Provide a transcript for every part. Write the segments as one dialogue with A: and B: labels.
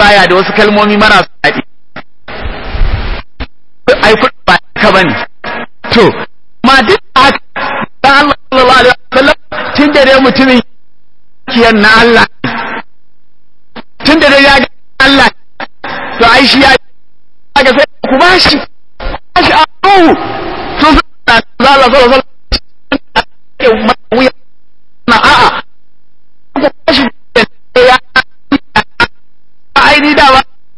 A: baya da wasu kalmomi marasa daɗi ai kuɗi ba ka bane to ma duk haka dan Allah sallallahu alaihi wasallam tun da dai mutumin kiyan na Allah tun da dai ya ga Allah to ai shi ya ga sai ku bashi bashi a ruhu to sai Allah sallallahu alaihi wasallam na a'a ku bashi ya aini da ba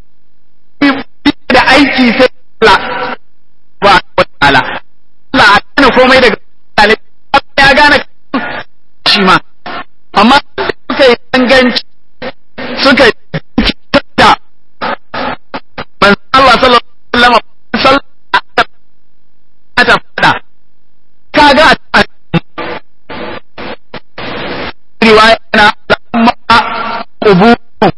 A: da aiki sai Allah ba wala Allah a kana komai daga Allah ya gane shi ma amma suka yi danganci suka yi da manzo Allah sallallahu alaihi wasallam ta fada kaga a riwaya na amma qubu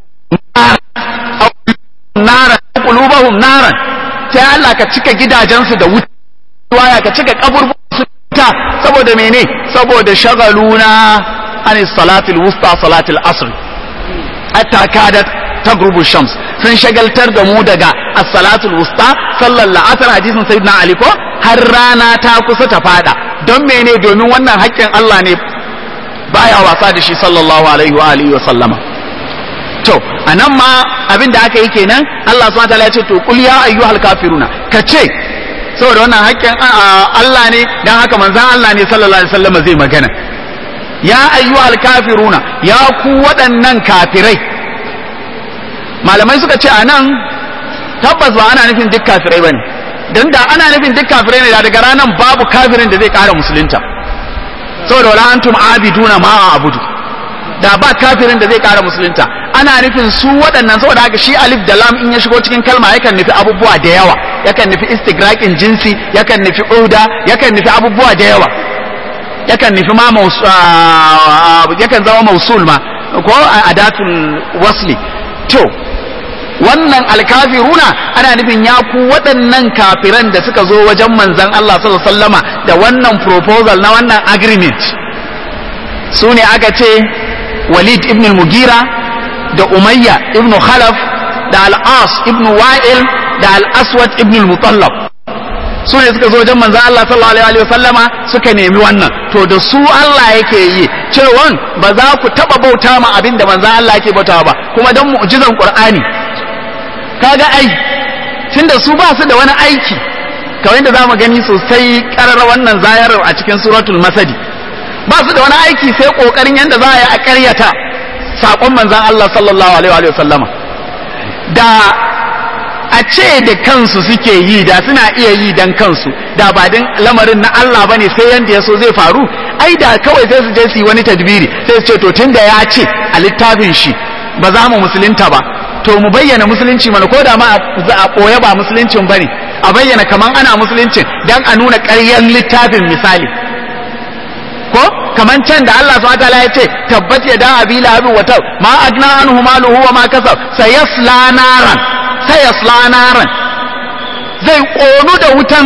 A: naran qulubuhum naran sai Allah ka cika gidajensu da wuta riwaya ka cika kaburburan su ta saboda mene saboda shagaluna an salatul wusta salatul asr hatta kadat tagrubu shams sun shagaltar da mu daga as-salatul wusta sallar la'asar hadisin sayyidina ali ko har rana ta kusa ta fada don mene domin wannan haƙƙin Allah ne baya wasa da shi sallallahu alaihi wa alihi wa sallama to anan ma abin da aka yi kenan Allah subhanahu wa ta'ala ya ce to qul ya ayyuhal kafiruna kace saboda wannan haƙƙin Allah ne dan haka manzon Allah ne sallallahu alaihi wasallam zai magana ya ayyuhal kafiruna ya ku waɗannan kafirai malamai suka ce anan tabbas ba ana nufin duk kafirai bane dan da ana nufin duk kafirai ne da daga ranan babu kafirin da zai ƙara musulunta saboda wala antum abiduna ma abudu da ba kafirin da zai ƙara musulunta ana nufin su waɗannan saboda haka shi alif da lam in ya shigo cikin kalma yakan nufi abubuwa da yawa yakan nufi istigraqin jinsi yakan nufi uda yakan nufi abubuwa da yawa yakan nufi ma yakan zama mausul ma ko adatul wasli to wannan alkafiruna ana nufin ya ku waɗannan kafiran da suka zo wajen manzon Allah sallallahu alaihi wasallama da wannan proposal na wannan agreement su ne aka ce Walid ibn al-Mugira da Umayya ibn Khalaf da Al-As ibn Wa'il da Al-Aswad ibn al-Mutallab su ne suka zo wajen manzon Allah sallallahu alaihi wasallama suka nemi wannan to da su Allah yake yi cewan ba za ku taba bauta ma abin da manzon Allah yake bautawa ba kuma dan mu'jizan Qur'ani kaga ai tunda su ba su da wani aiki kawai da zamu gani sosai karar wannan zayarar a cikin suratul masadi ba su da wani aiki sai kokarin yanda za a yi a karyata sakon manzon Allah sallallahu alaihi wa sallama da a ce da kansu suke yi da suna iya yi dan kansu da ba din lamarin na Allah bane sai yanda ya so zai faru ai da kawai sai su je su yi wani tadbiri sai su ce to tunda ya ce a littafin shi ba za mu musulunta ba to mu bayyana musulunci mana ko da ma a ɓoye ba musuluncin ba ne a bayyana kaman ana musuluncin don a nuna ƙaryar littafin misali ko kaman can da Allah subhanahu wataala ya ce tabbat ya da abi lahabin wa tab ma agna anhu maluhu wa ma kasab sayasla naran sayasla naran zai ƙonu da wutan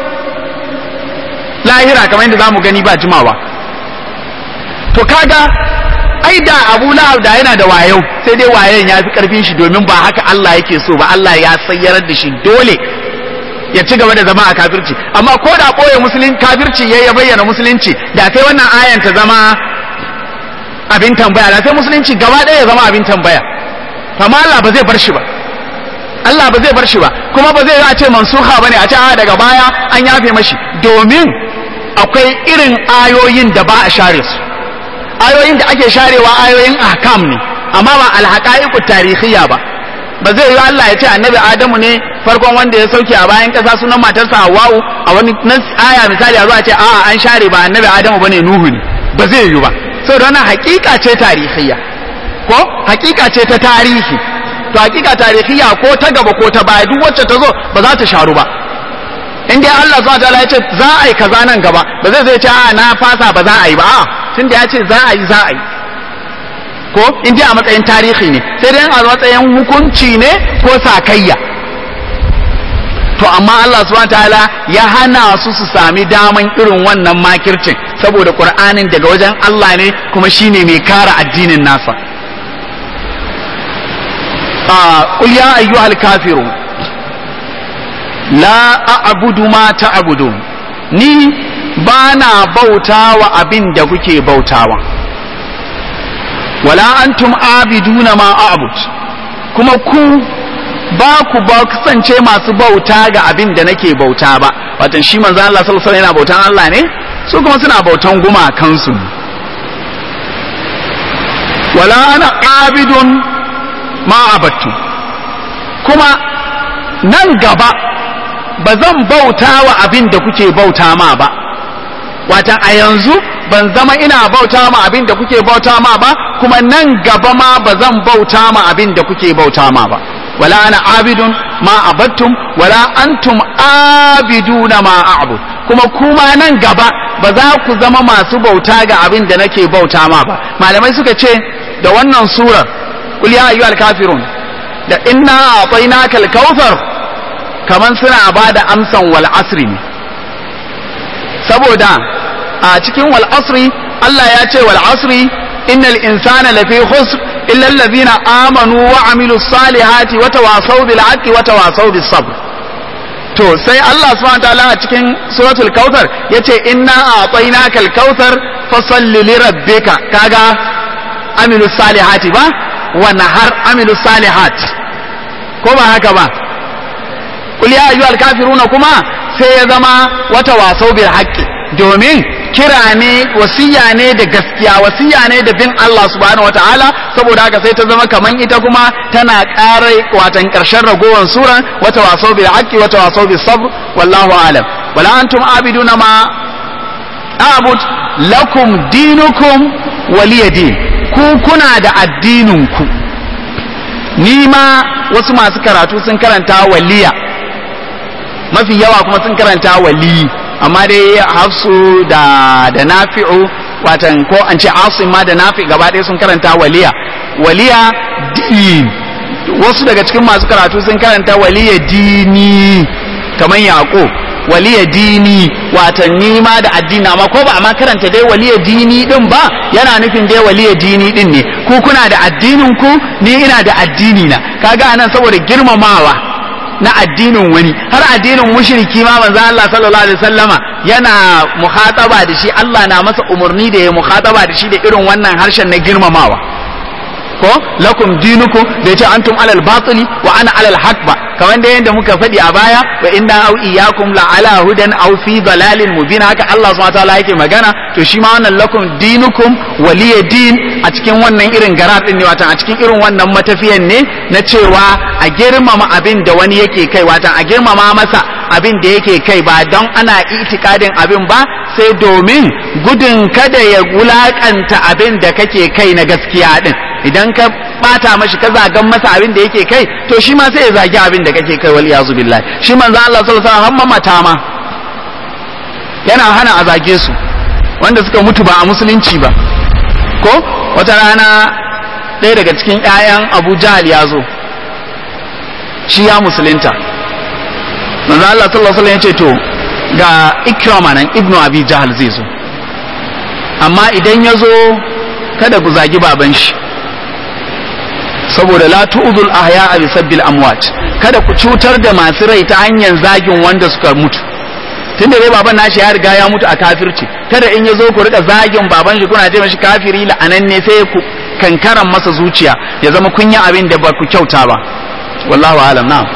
A: lahira kamar yadda zamu gani ba jimawa to kaga ai da Abu Lahab da yana da wayo sai dai wayen ya fi karfin shi domin ba haka Allah yake so ba Allah ya sayyarar da shi dole ya ci gaba da zama a kafirci amma ko da koya musulun kafirci ya ya bayyana musulunci da sai wannan ayan ta zama abin tambaya da sai musulunci gaba ɗaya ya zama abin tambaya amma Allah ba zai bar shi ba Allah ba zai bar shi ba kuma ba zai a ce mansuha bane a ce a daga baya an yafe mashi domin akwai irin ayoyin da ba a share su ayoyin da ake sharewa ayoyin ahkam ne amma ba alhaqaiqut tarihiyya ba ba zai yi Allah ya ce annabi Adamu ne farkon wanda ya sauke a bayan kasa sunan matarsa Hawwa'u a wani nan aya misali a zuwa ce a'a an share ba annabi Adamu bane Nuhu ne ba zai yi ba saboda wannan hakika ce tarihiyya ko hakika ce ta tarihi to hakika tarihiyya ko ta gaba ko ta baya duk wacce ta zo ba za ta sharu ba in dai Allah subhanahu wataala ya ce za a yi kaza nan gaba ba zai zai ce a na fasa ba za a yi ba a'a tun da ya ce za a yi za a yi ko in dai a matsayin tarihi ne sai dai a matsayin hukunci ne ko sakayya to amma Allah subhanahu wataala ya hana su su sami daman irin wannan makircin saboda Qur'anin daga wajen Allah ne kuma shine mai kara addinin nasa qul ya ayyuhal kafirun la a'budu ma ta'budun ni ba na bautawa abin da kuke bautawa wala antum abiduna ma a'bud kuma ku ba ku ba kasance masu bauta ga abin da nake bauta ba watan shi manzo Allah sallallahu alaihi yana bautan Allah ne su kuma suna bautan gumakansu wala ana abidun ma abattu kuma nan gaba ba zan bauta wa abin da kuke bauta ma ba watan a yanzu ban zama ina bauta ma abin da kuke bauta ma ba kuma nan gaba ma ba zan bauta ma abin da kuke bauta ma ba wala ana abidun ma abattum wala antum abiduna ma a'bud kuma kuma nan gaba ba za ku zama masu bauta ga abin da nake bauta ma ba malamai suka ce da wannan surar qul ya ayyuhal kafirun da inna a'tainaka al-kautsar kaman suna bada amsan wal asri ne saboda a cikin wal asri Allah ya ce wal asri innal insana lafi khusr illa allazina amanu wa amilus salihati wa tawasaw bil haqqi wa tawasaw bis sabr to sai Allah subhanahu wataala a cikin suratul kautsar yace inna a'tainaka al kautsar fasalli li rabbika kaga amilus salihati ba wa nahar amilus salihat ko ba haka ba qul ya ayyuhal kafiruna kuma sai ya zama wata wasau bil haqqi domin kira ne wasiya ne da gaskiya wasiya ne da bin Allah subhanahu wataala saboda haka sai ta zama kaman ita kuma tana ƙara watan ƙarshen ragowar suran wata wasau bil haqqi wata wasau bis sabr wallahu alam wala antum abiduna ma abud lakum dinukum waliya din ku kuna da addinin ku ni ma wasu masu karatu sun karanta waliya mafi yawa kuma sun karanta wali amma dai hafsu da da nafi'u watan ko an ce asim ma da nafi gaba ɗaya sun karanta waliya waliya din wasu daga cikin masu karatu sun karanta waliya dini kamar yaƙo waliya dini watan ma da addini amma ko ba amma karanta dai waliya dini din ba yana nufin dai waliya dini din ne ku kuna da addinin ku ni ina da addini na kaga anan saboda girmamawa na addinin wani har addinin mushriki ma manzo Allah sallallahu alaihi wasallama yana muhataba da shi Allah na masa umarni da ya muhataba da shi da irin wannan harshen na girmamawa ko lakum dinukum da yace antum alal batili wa ana alal haqq ba kamar da yanda muka faɗi a baya wa inna au iyyakum la ala hudan aw fi dalalin mubin haka Allah subhanahu wataala yake magana to shi ma wannan lakum dinukum waliya din a cikin wannan irin garar din ne watan a cikin irin wannan matafiyan ne na cewa a girmama abin da wani yake kai watan a girmama masa abin da yake kai ba don ana itikadin abin ba sai domin gudun kada ya wulakanta abin da kake kai na gaskiya din idan ka bata mashi ka zagan masa abin da yake kai to shi ma sai ya zagi abin da kake kai wal iyazu billahi shi manzo Allah sallallahu alaihi wasallam mata ma yana hana a zage su wanda suka mutu ba a musulunci ba ko wata rana ɗaya daga cikin ƴaƴan Abu Jahl ya zo shi ya musulunta manzo Allah sallallahu alaihi wasallam ya ce to ga Ikrama nan Ibnu Abi Jahl zai zo amma idan ya zo kada ku zagi baban shi saboda la tu'dul ahya bi sabbil amwat kada ku cutar da masu rai ta hanyar zagin wanda suka mutu tunda dai baban nashi ya riga ya mutu a kafirci kada in ya zo ku rika zagin baban shi kuna ce mashi kafiri la'ananne sai ku kankaran masa zuciya ya zama kun yi abin da ba ku kyauta ba wallahu alam na'am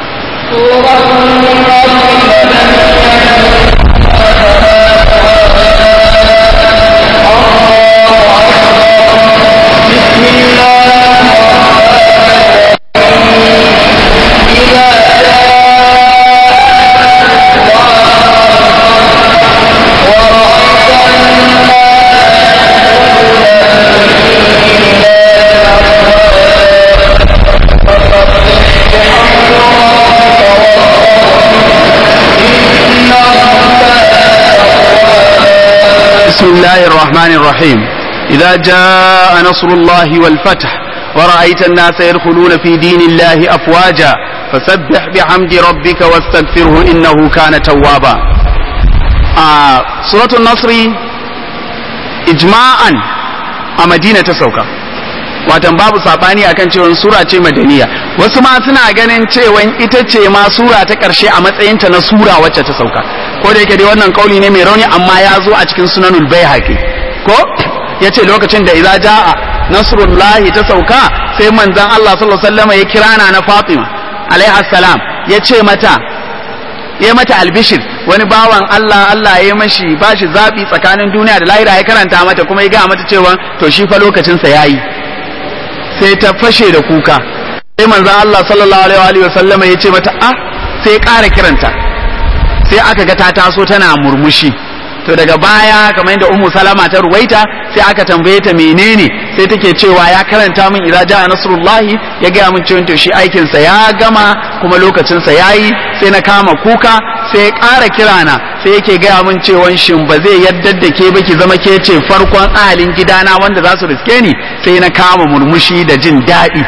A: بسم الله الرحمن الرحيم إذا جاء نصر الله والفتح ورأيت الناس يدخلون في دين الله أفواجا فسبح بحمد ربك واستغفره إنه كان توابا آه سورة النصر إجماعا a madina ta sauka watan babu sabani akan cewa sura ce madaniya wasu ma suna ganin cewa ita ce ma sura ta karshe a matsayinta na sura wacce ta sauka ko da yake dai wannan kauli ne mai rauni amma ya zo a cikin sunanul baihaqi ko yace lokacin da idza jaa nasrullahi ta sauka sai manzon Allah sallallahu alaihi wasallam ya kira na Fatima alaiha salam yace mata ya mata albishir wani bawan Allah Allah ya mashi bashi zabi tsakanin duniya da lahira ya karanta mata kuma ya ga mata cewa to shi fa lokacin sa yayi sai ta fashe da kuka sai manzon Allah sallallahu alaihi wa sallama ya ce mata ah sai ya ƙara kiranta sai aka ga ta taso tana murmushi to daga baya kamar yadda ummu salama ta ruwaita sai aka tambaye ta menene sai take cewa ya karanta min idza jaa nasrullahi ya gaya min cewa to shi aikin sa ya gama kuma lokacin sa yayi sai na kama kuka sai ya ƙara kirana sai yake gaya min cewa shin ba zai yadda da ke ba ki zama ke ce farkon ahalin gidana wanda za su riske ni sai na kama murmushi da jin daɗi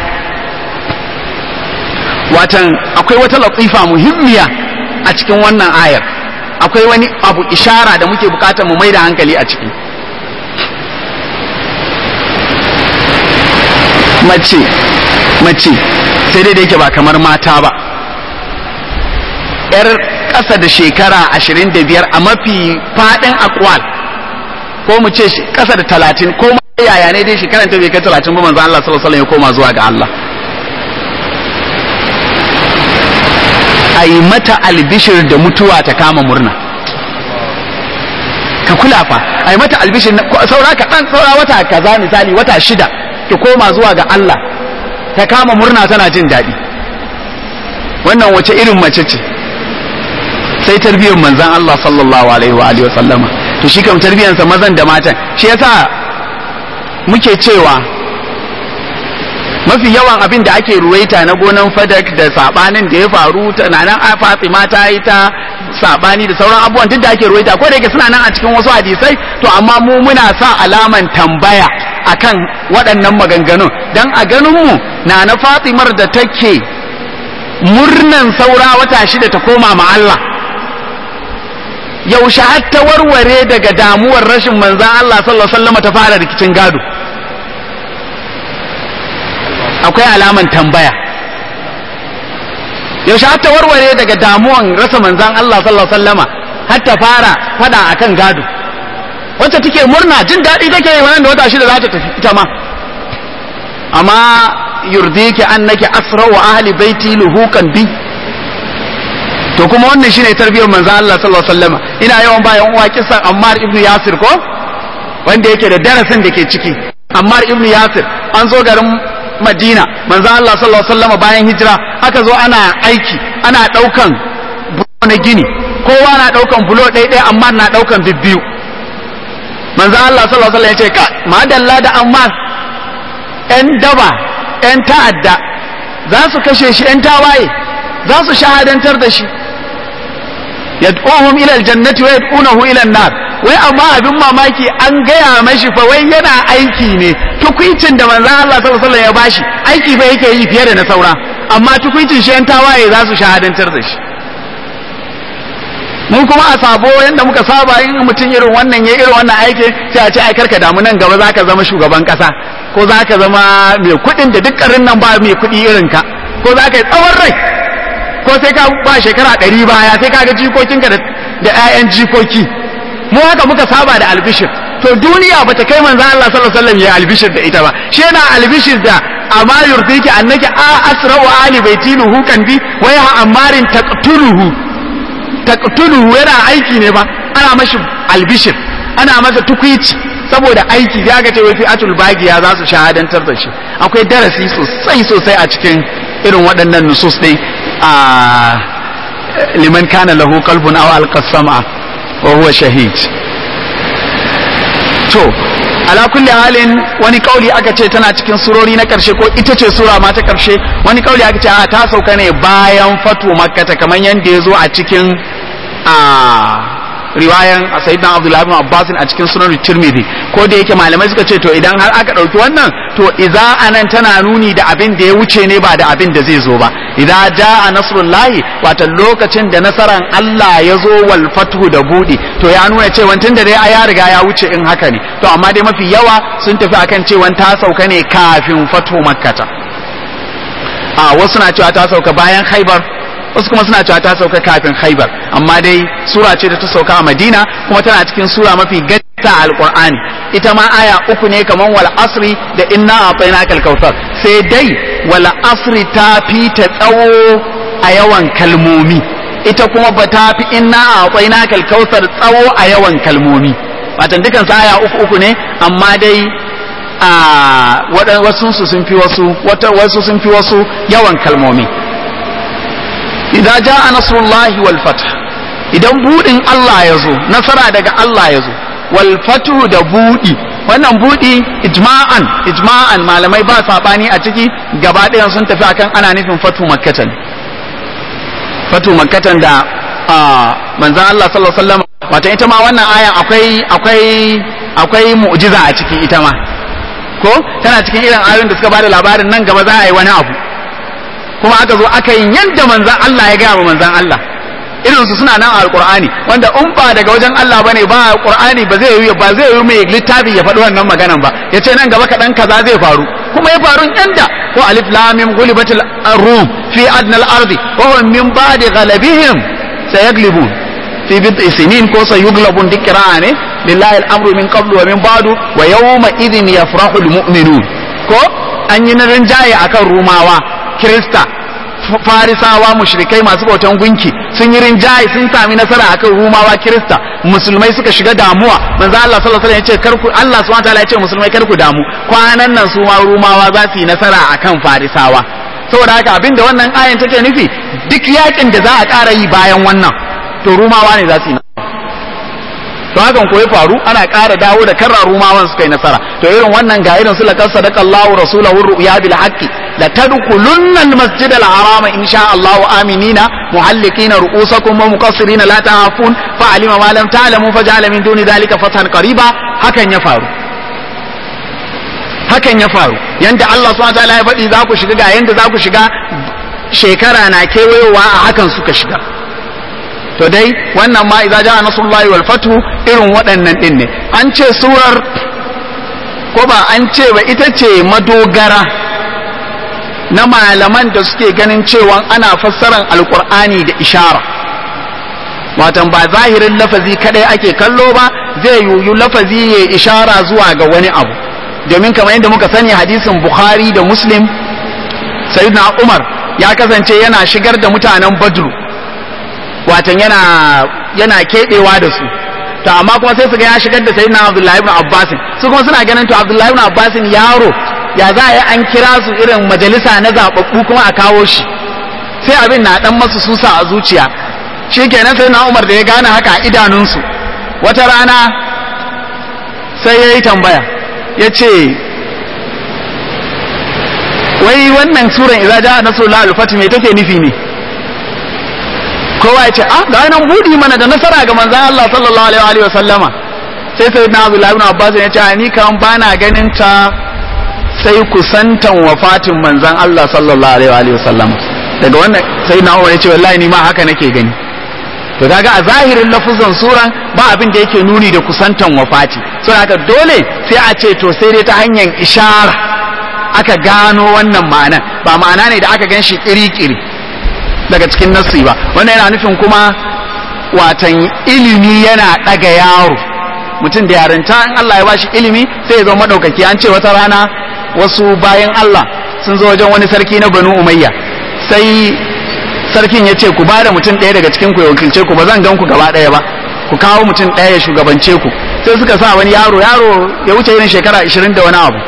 A: watan akwai wata latifa muhimmiya a cikin wannan ayar akwai wani abu ishara da muke bukatar mu mai da hankali a ciki mace mace sai dai da yake ba kamar mata ba yar ƙasa da shekara ashirin da biyar a mafi faɗin akwal ko mu ce ƙasa da talatin ko yaya ne dai shekaran ta bai kai talatin ba manzo Allah sallallahu alaihi wasallam ya koma zuwa ga Allah a yi mata albishir da mutuwa ta kama murna ka kula fa a yi mata albishir saura kaɗan saura wata kaza misali wata shida ki koma zuwa ga Allah ta kama murna tana jin daɗi wannan wace irin mace ce sai tarbiyyar manzan Allah sallallahu alaihi wa alihi wa sallama to shi kam tarbiyyarsa mazan da matan shi yasa muke cewa mafi yawan abin da ake ruwaita na gonan fadak da sabanin da ya faru tunanin a fatima ta yi ta sabani da sauran abubuwan duk da ake ruwaita ko da yake suna nan a cikin wasu hadisai to amma mu muna sa alaman tambaya akan waɗannan maganganun dan a ganin mu na na fatimar da take murnan saura wata shida ta koma ma Allah yaushe har ta warware daga damuwar rashin manzan Allah sallallahu alaihi wasallam ta fara rikicin gado akwai alaman tambaya yaushe har ta warware daga damuwan rasa manzan Allah sallallahu alaihi wasallama har ta fara fada akan gado wacce take murna jin daɗi take yi wannan da wata shida za ta tafi ita ma amma yurdiki annaki asra wa ahli baiti luhukan bi to kuma wannan shine tarbiyyar manzan Allah sallallahu alaihi wasallama ina yawan bayan uwa kisan Ammar ibn Yasir ko wanda yake da darasin da ke ciki Ammar ibn Yasir an zo garin Madina manzo Allah sallallahu alaihi wasallam bayan hijira aka zo ana aiki ana daukan bulo na gini kowa na daukan bulo ɗaya ɗaya amma na daukan bibbiyu manzo Allah sallallahu alaihi wasallam ya ce ka madalla da amma ƴan daba ƴan ta'adda za su kashe shi ƴan tawaye za su shahadantar da shi yad'uhum ila aljannati wa yad'unahu ila an-nar wai amma abin mamaki an gaya mashi fa wai yana aiki ne tukuicin da manzon Allah sallallahu alaihi wasallam ya bashi aiki fa yake yi fiye da na saura amma tukuicin shi yan tawaye za su shahadantar da shi mun kuma a sabo yanda muka saba in mutum irin wannan ya irin wannan aiki sai a ce ai karka damu nan gaba zaka zama shugaban kasa ko zaka zama mai kuɗin da dukkanin nan ba mai kuɗi irin ka ko zaka yi tsawon rai ko sai ka ba shekara ɗari baya sai ka ga jikokinka da 'ya'yan jikoki mu haka muka saba da albishir to duniya bata kai manzo Allah sallallahu alaihi wasallam ya albishir da ita ba shi yana albishir da amma yurdiki annaki a asra wa ali baitiluhu kan bi wa ya amarin taqtuluhu taqtuluhu yana aiki ne ba ana mashi albishir ana masa tukwici saboda aiki ya ga cewa fi'atul bagiya za su shahadantar da shi akwai darasi sosai sosai a cikin irin waɗannan nusus ɗin a liman kana lahu qalbun aw alqa sam'a wa huwa shahid to ala kulli halin wani kauli aka ce tana cikin surori na karshe ko ita ce sura ma ta karshe wani kauli aka ce a ta sauka ne bayan fatu makkata kamar yadda ya zo a cikin a riwayan sayyidina abdullahi ibn abbas a cikin sunan tirmidhi ko da yake malamai suka ce to idan har aka dauki wannan to idza anan tana nuni da abin da ya wuce ne ba da abin da zai zo ba idza jaa nasrullahi wato lokacin da nasaran Allah ya zo wal fathu da budi to ya nuna cewa tun da dai ya riga ya wuce in haka ne to amma dai mafi yawa sun tafi akan cewa ta sauka ne kafin fatu makkata a wasu na cewa ta sauka bayan khaibar wasu kuma suna cewa ta sauka kafin khaibar amma dai sura ce da ta sauka a madina kuma tana cikin sura mafi gatta alqur'ani ita ma aya uku ne kaman wal asri da inna a'tainaka al-kautsar sai dai wal asri ta fi ta tsawo a yawan kalmomi ita kuma ba ta fi inna a'tainaka al-kautsar tsawo a yawan kalmomi watan dukan sa aya uku uku ne amma dai a wasu sun fi wasu wasu sun fi wasu yawan kalmomi idan ja'a nasrullahi wal fath idan budin Allah ya zo nasara daga Allah ya zo wal fathu da budi wannan budi ijma'an ijma'an malamai ba sabani a ciki gaba ɗayan sun tafi akan ana nufin fatu makkatan fatu makkatan da manzon Allah sallallahu alaihi wasallam wato ita ma wannan ayan akwai akwai akwai mu'jiza a ciki ita ma ko tana cikin irin ayoyin da suka bada labarin nan gaba za a yi wani abu kuma aka zo aka yi yadda manzan Allah ya gaya wa manzan Allah irin su suna nan a alqur'ani wanda in ba daga wajen Allah bane ba alqur'ani ba zai yi ba zai yi mai littafi ya faɗi wannan maganan ba yace nan gaba kaɗan kaza zai faru kuma ya faru yanda ko alif lam mim ghulibatil rum fi adna al-ardi wa hum min ba'di ghalabihim sayaglibun fi bid'i sinin ko sayuglabun dikra ne lillahi al-amru min qablu wa min ba'du wa yawma idhin yafrahu al-mu'minun ko an yi narin jaye akan rumawa kirista farisawa mushrikai masu bautan gunki sun yi rinjaye sun sami nasara akan rumawa kirista musulmai suka shiga damuwa manzo Allah sallallahu alaihi wasallam ya ce karku Allah subhanahu wataala ya ce musulmai karku damu kwanan nan su ma rumawa za su yi nasara akan farisawa saboda haka abinda wannan ayan take nufi duk yakin da za a ƙara yi bayan wannan to rumawa ne za su yi to hakan ko ya faru ana ƙara dawo da karra rumawan suka yi nasara to irin wannan ga irin su laqad sadaqallahu rasulahu ru'ya bil haqqi la tadkhulunna al masjid al haram in sha Allah aminina muhallikina ru'usakum wa muqassirina la ta'afun fa alima ma lam ta'lamu faj'ala min duni dhalika fathan qariba hakan ya faru hakan ya faru yanda Allah subhanahu wa ta'ala ya faɗi za ku shiga ga yanda za ku shiga shekara na kewayowa a hakan suka shiga to dai wannan ma idza jaa nasrullahi wal fathu irin waɗannan din ne an ce surar ko ba an ce ba ita ce madogara na malaman da suke ganin cewa ana fassaran alqur'ani da ishara watan ba zahirin lafazi kadai ake kallo ba zai yuyu lafazi ya ishara zuwa ga wani abu domin kamar yadda muka sani hadisin bukhari da muslim sayyidina umar ya kasance yana shigar da mutanen badru watan yana yana keɓewa da su to amma kuma sai su ga ya shigar da sayyidina Abdullahi ibn Abbas su kuma suna ganin to Abdullahi ibn Abbas yaro ya za a yi an kira su irin majalisa na zababbu kuma a kawo shi sai abin na dan masu susa a zuciya shikenan sai na Umar da ya gane haka a idanunsu wata rana sai ya yi tambaya ya ce wai wannan suran idza ja'a nasrullahi al-fath me take nufi ne kowa ya ce ah ga nan budi mana da nasara ga manzon Allah sallallahu alaihi wa sallama sai sai na Abdullah ibn Abbas ya ce ni kan bana ganin ta sai kusantan wafatin manzon Allah sallallahu alaihi wa sallama daga wannan sai na Umar ya ce wallahi ni ma haka nake gani to kaga a zahirin lafuzan suran ba abin da yake nuni da kusantan wafati so haka dole sai a ce to sai dai ta hanyar ishara aka gano wannan ma'anan ba ma'ana ne da aka gan shi kiri-kiri daga cikin nassi ba wannan yana nufin kuma watan ilimi yana ɗaga yaro mutum da yarinta in Allah ya bashi ilimi sai ya zama madaukaki an ce wata rana wasu bayan Allah sun zo wajen wani sarki na Banu Umayya sai sarkin ya ce ku ba da mutum ɗaya daga cikin ku ya wakilce ku ba zan gan ku gaba ɗaya ba ku kawo mutum ɗaya ya shugabance ku sai suka sa wani yaro yaro ya wuce irin shekara ashirin da wani abu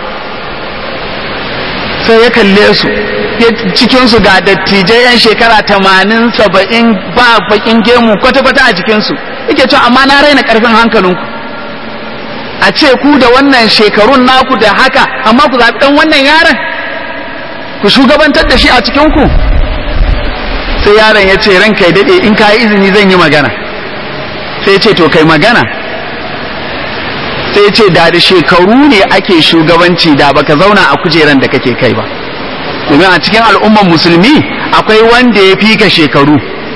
A: sai ya kalle su cikinsu ga dattijai yan shekara tamanin saba'in ba bakin gemu kwata-kwata a jikinsu yake cewa amma na raina karfin hankalinku a ce ku da wannan shekarun naku da haka amma ku zaɓi ɗan wannan yaron ku shugabantar da shi a cikinku sai yaron ya ce ranka ya daɗe in ka yi izini zan yi magana sai ce to kai magana sai ce da da shekaru ne ake shugabanci da baka zauna a kujeran da kake kai ba domin a cikin al'umman musulmi akwai wanda ya fi ka shekaru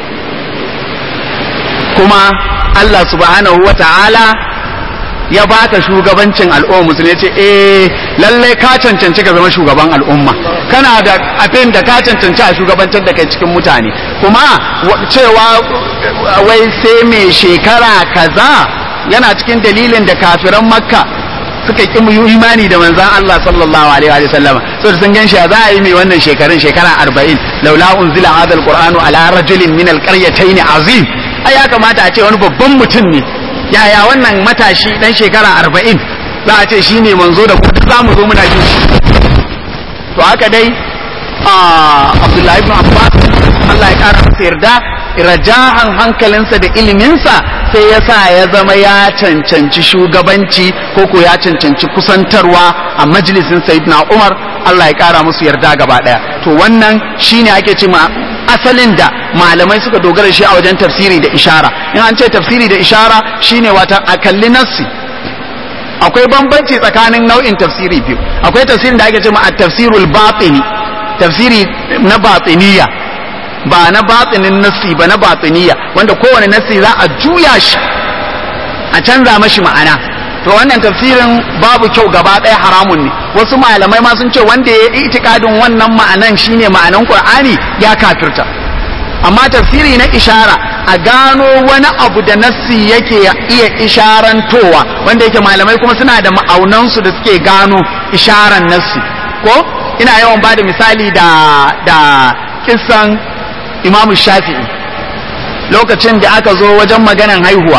A: kuma Allah subhanahu wa ta'ala ya baka shugabancin al'umma musulmi ya ce eh lalle ka cancanci ka zama shugaban al'umma kana da abin da ka cancanci a shugabantar da kai cikin mutane kuma cewa wai sai mai shekara kaza yana cikin dalilin da kafiran makka suka ƙi imani da manzan Allah sallallahu alaihi wa sallama so sun gan shi za a yi mai wannan shekarun shekara arba'in laula unzila hadha alqur'anu ala rajulin min alqaryatayn azim ai ya kamata a ce wani babban mutum ne yaya wannan matashi dan shekara arba'in za a ce shi ne manzo da kuma za mu zo muna jin shi to haka dai abdullahi ibn abbas Allah ya kara masa yarda rajahan hankalinsa da iliminsa sai ya sa ya zama ya cancanci shugabanci ko ko ya cancanci kusantarwa a majalisin sayyidina umar Allah ya kara musu yarda gaba daya to wannan shine ake ce ma asalin da malamai suka dogara shi a wajen tafsiri da ishara in an ce tafsiri da ishara shine wata a kalli nassi akwai bambanci tsakanin nau'in tafsiri biyu akwai tafsirin da ake ce ma at-tafsirul batini tafsiri na batiniya ba na batinin nassi ba na batiniya wanda kowane nassi za a juya shi a canza mashi ma'ana to wannan tafsirin babu kyau gaba ɗaya haramun ne wasu malamai ma sun ce wanda ya yi itikadin wannan ma'anan shine ma'anan qur'ani ya kafirta amma tafsiri na ishara a gano wani abu da nassi yake iya isharantowa wanda yake malamai kuma suna da ma'aunansu da suke gano isharan nassi ko ina yawan bada misali da da kissan imam shafi'i lokacin da aka zo wajen maganan haihuwa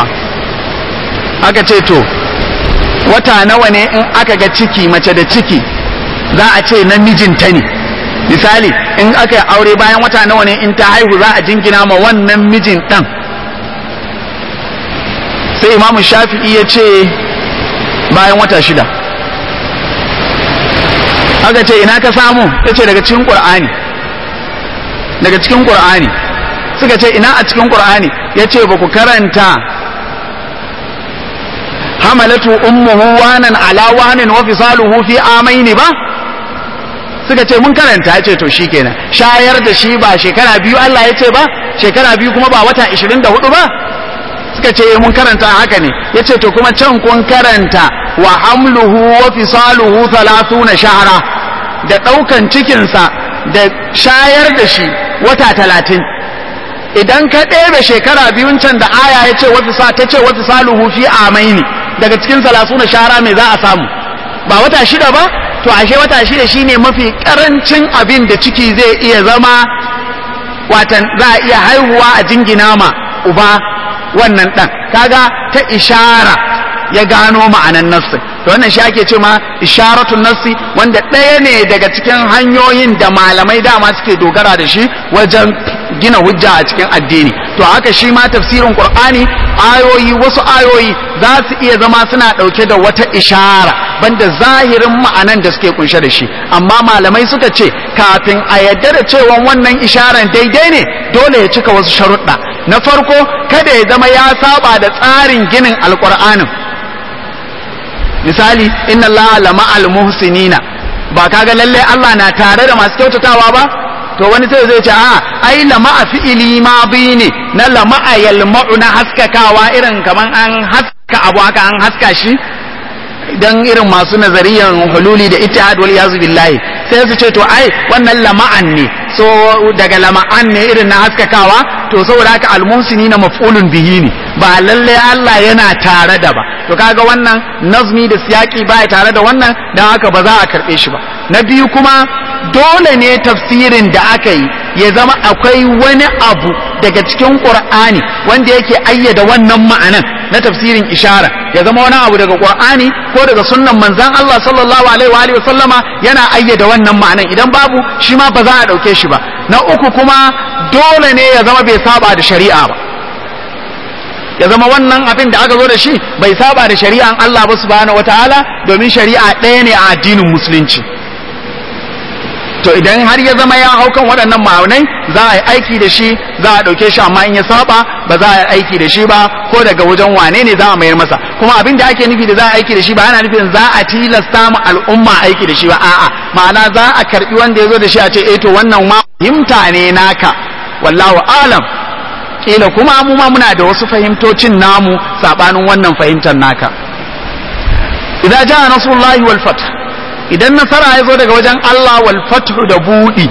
A: aka ce to wata nawa ne in aka ga ciki mace da ciki za a ce namijinta ne misali in aka yi aure bayan wata nawa ne in ta haihu za a jingina ma wannan mijin ɗan sai imamu shafi'i ya ce bayan wata shida aka ce ina ka samu ya ce daga cikin ƙur'ani daga cikin ƙur'ani suka ce ina a cikin ƙur'ani ya ce ba ku karanta hamalatu ummuhu wanan ala wanin wa fisaluhu fi amaini ba suka ce mun karanta ya ce to shikenan shayar da shi ba shekara biyu Allah ya ce ba shekara biyu kuma ba wata 24 ba suka ce mun karanta haka ne ya ce to kuma can kun karanta wa hamluhu wa fisaluhu 30 shahara da ɗaukan cikinsa da shayar da shi wata talatin idan ka ɗebe shekara biyun can da aya ya ce wata ta ce wata saluhu fi amaini daga cikin salasu na shara mai za a samu ba wata shida ba to ashe wata shida shine mafi karancin abin da ciki zai iya zama watan za a iya haihuwa a jingina ma uba wannan ɗan kaga ta ishara ya gano ma'anan nassi to wannan shi ake ce ma isharatun nassi wanda ɗaya ne daga cikin hanyoyin da malamai dama suke dogara da shi wajen gina hujja a cikin addini to haka shi ma tafsirin qur'ani ayoyi wasu ayoyi za su iya zama suna ɗauke da wata ishara banda zahirin ma'anan da suke kunshe da shi amma malamai suka ce kafin a yadda da cewa wannan isharan daidai ne dole ya cika wasu sharuɗa na farko kada ya zama ya saba da tsarin ginin alƙur'anin misali inna allaha lama muhsinina ba kaga lalle Allah na tare da masu kyautatawa ba to wani sai zai ce a ai lama'a fi'ili ma bi ne na lama'a yalma'u na haskakawa irin kaman an haska abu haka an haska shi dan irin masu nazariyan hululi da ittihad wal yazu billahi sai su ce to ai wannan lama'an ne so daga lama'an ne irin na haskakawa to saboda haka almusini na maf'ulun bihi ne ba lalle Allah yana tare da ba to kaga wannan nazmi da siyaki baya tare da wannan dan haka ba za a karbe shi ba na biyu kuma dole ne tafsirin da aka yi ya zama akwai wani abu daga cikin qur'ani wanda yake ayyada wannan ma'anan na tafsirin ishara ya zama wani abu daga qur'ani ko daga sunnan manzon Allah sallallahu alaihi wa alihi sallama yana ayyada wannan ma'anan idan babu shi ma ba za a dauke shi ba na uku kuma dole ne ya zama bai saba da shari'a ba ya zama wannan abin da aka zo da shi bai saba da shari'an Allah ba subhanahu wataala domin shari'a ɗaya ne a addinin musulunci to idan har ya zama ya hau kan waɗannan ma'aunai za a yi aiki da shi za a ɗauke shi amma in ya saba ba za a yi aiki da shi ba ko daga wajen wane ne za a mayar masa kuma abin da ake nufi da za a aiki da shi ba ana nufin za a tilasta mu al'umma aiki da shi ba a'a ma'ana za a karbi wanda ya zo da shi a ce eh to wannan ma fahimta ne naka wallahu alam kila kuma mu ma muna da wasu fahimtocin namu sabanin wannan fahimtar naka idan ja nasrullahi wal fath idan nasara ya zo daga wajen Allah wal fath da budi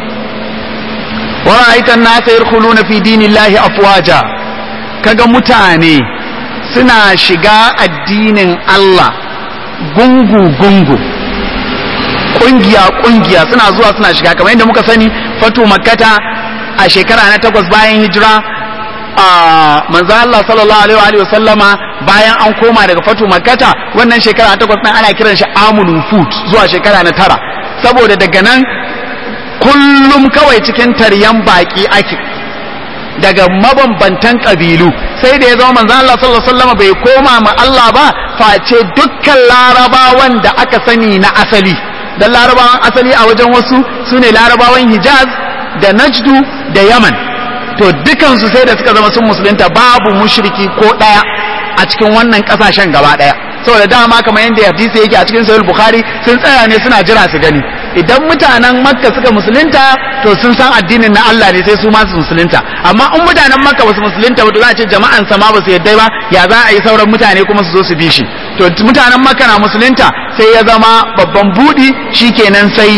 A: wa ra'aitan nasa yadkhuluna fi dinillahi afwaja kaga mutane suna shiga addinin Allah gungu gungu kungiya kungiya suna zuwa suna shiga kamar yadda muka sani fatu makkata a shekara na takwas bayan hijira a manzo Allah sallallahu alaihi wa sallama bayan an koma daga fatu makkata wannan shekara na takwas nan ana kiran shi amul fut zuwa shekara na tara saboda daga nan kullum kawai cikin taryan baki ake daga mabambantan kabilu sai da ya zama manzo Allah sallallahu alaihi wasallam bai koma ma Allah ba face dukkan larabawan da aka sani na asali dan larabawan asali a wajen wasu sune larabawan Hijaz da Najdu da Yaman to dukansu sai da suka zama sun musulunta babu mushriki ko daya a cikin wannan kasashen gaba daya saboda dama kamar yadda hadisi yake a cikin sahih bukhari sun tsaya ne suna jira su gani idan mutanen makka suka musulunta to sun san addinin na Allah ne sai su ma su musulunta amma in mutanen makka ba su musulunta ba to za a ce jama'an sa ma ba su yadda ba ya za a yi sauran mutane kuma su zo su bi shi to mutanen makka na musulunta sai ya zama babban budi shikenan sai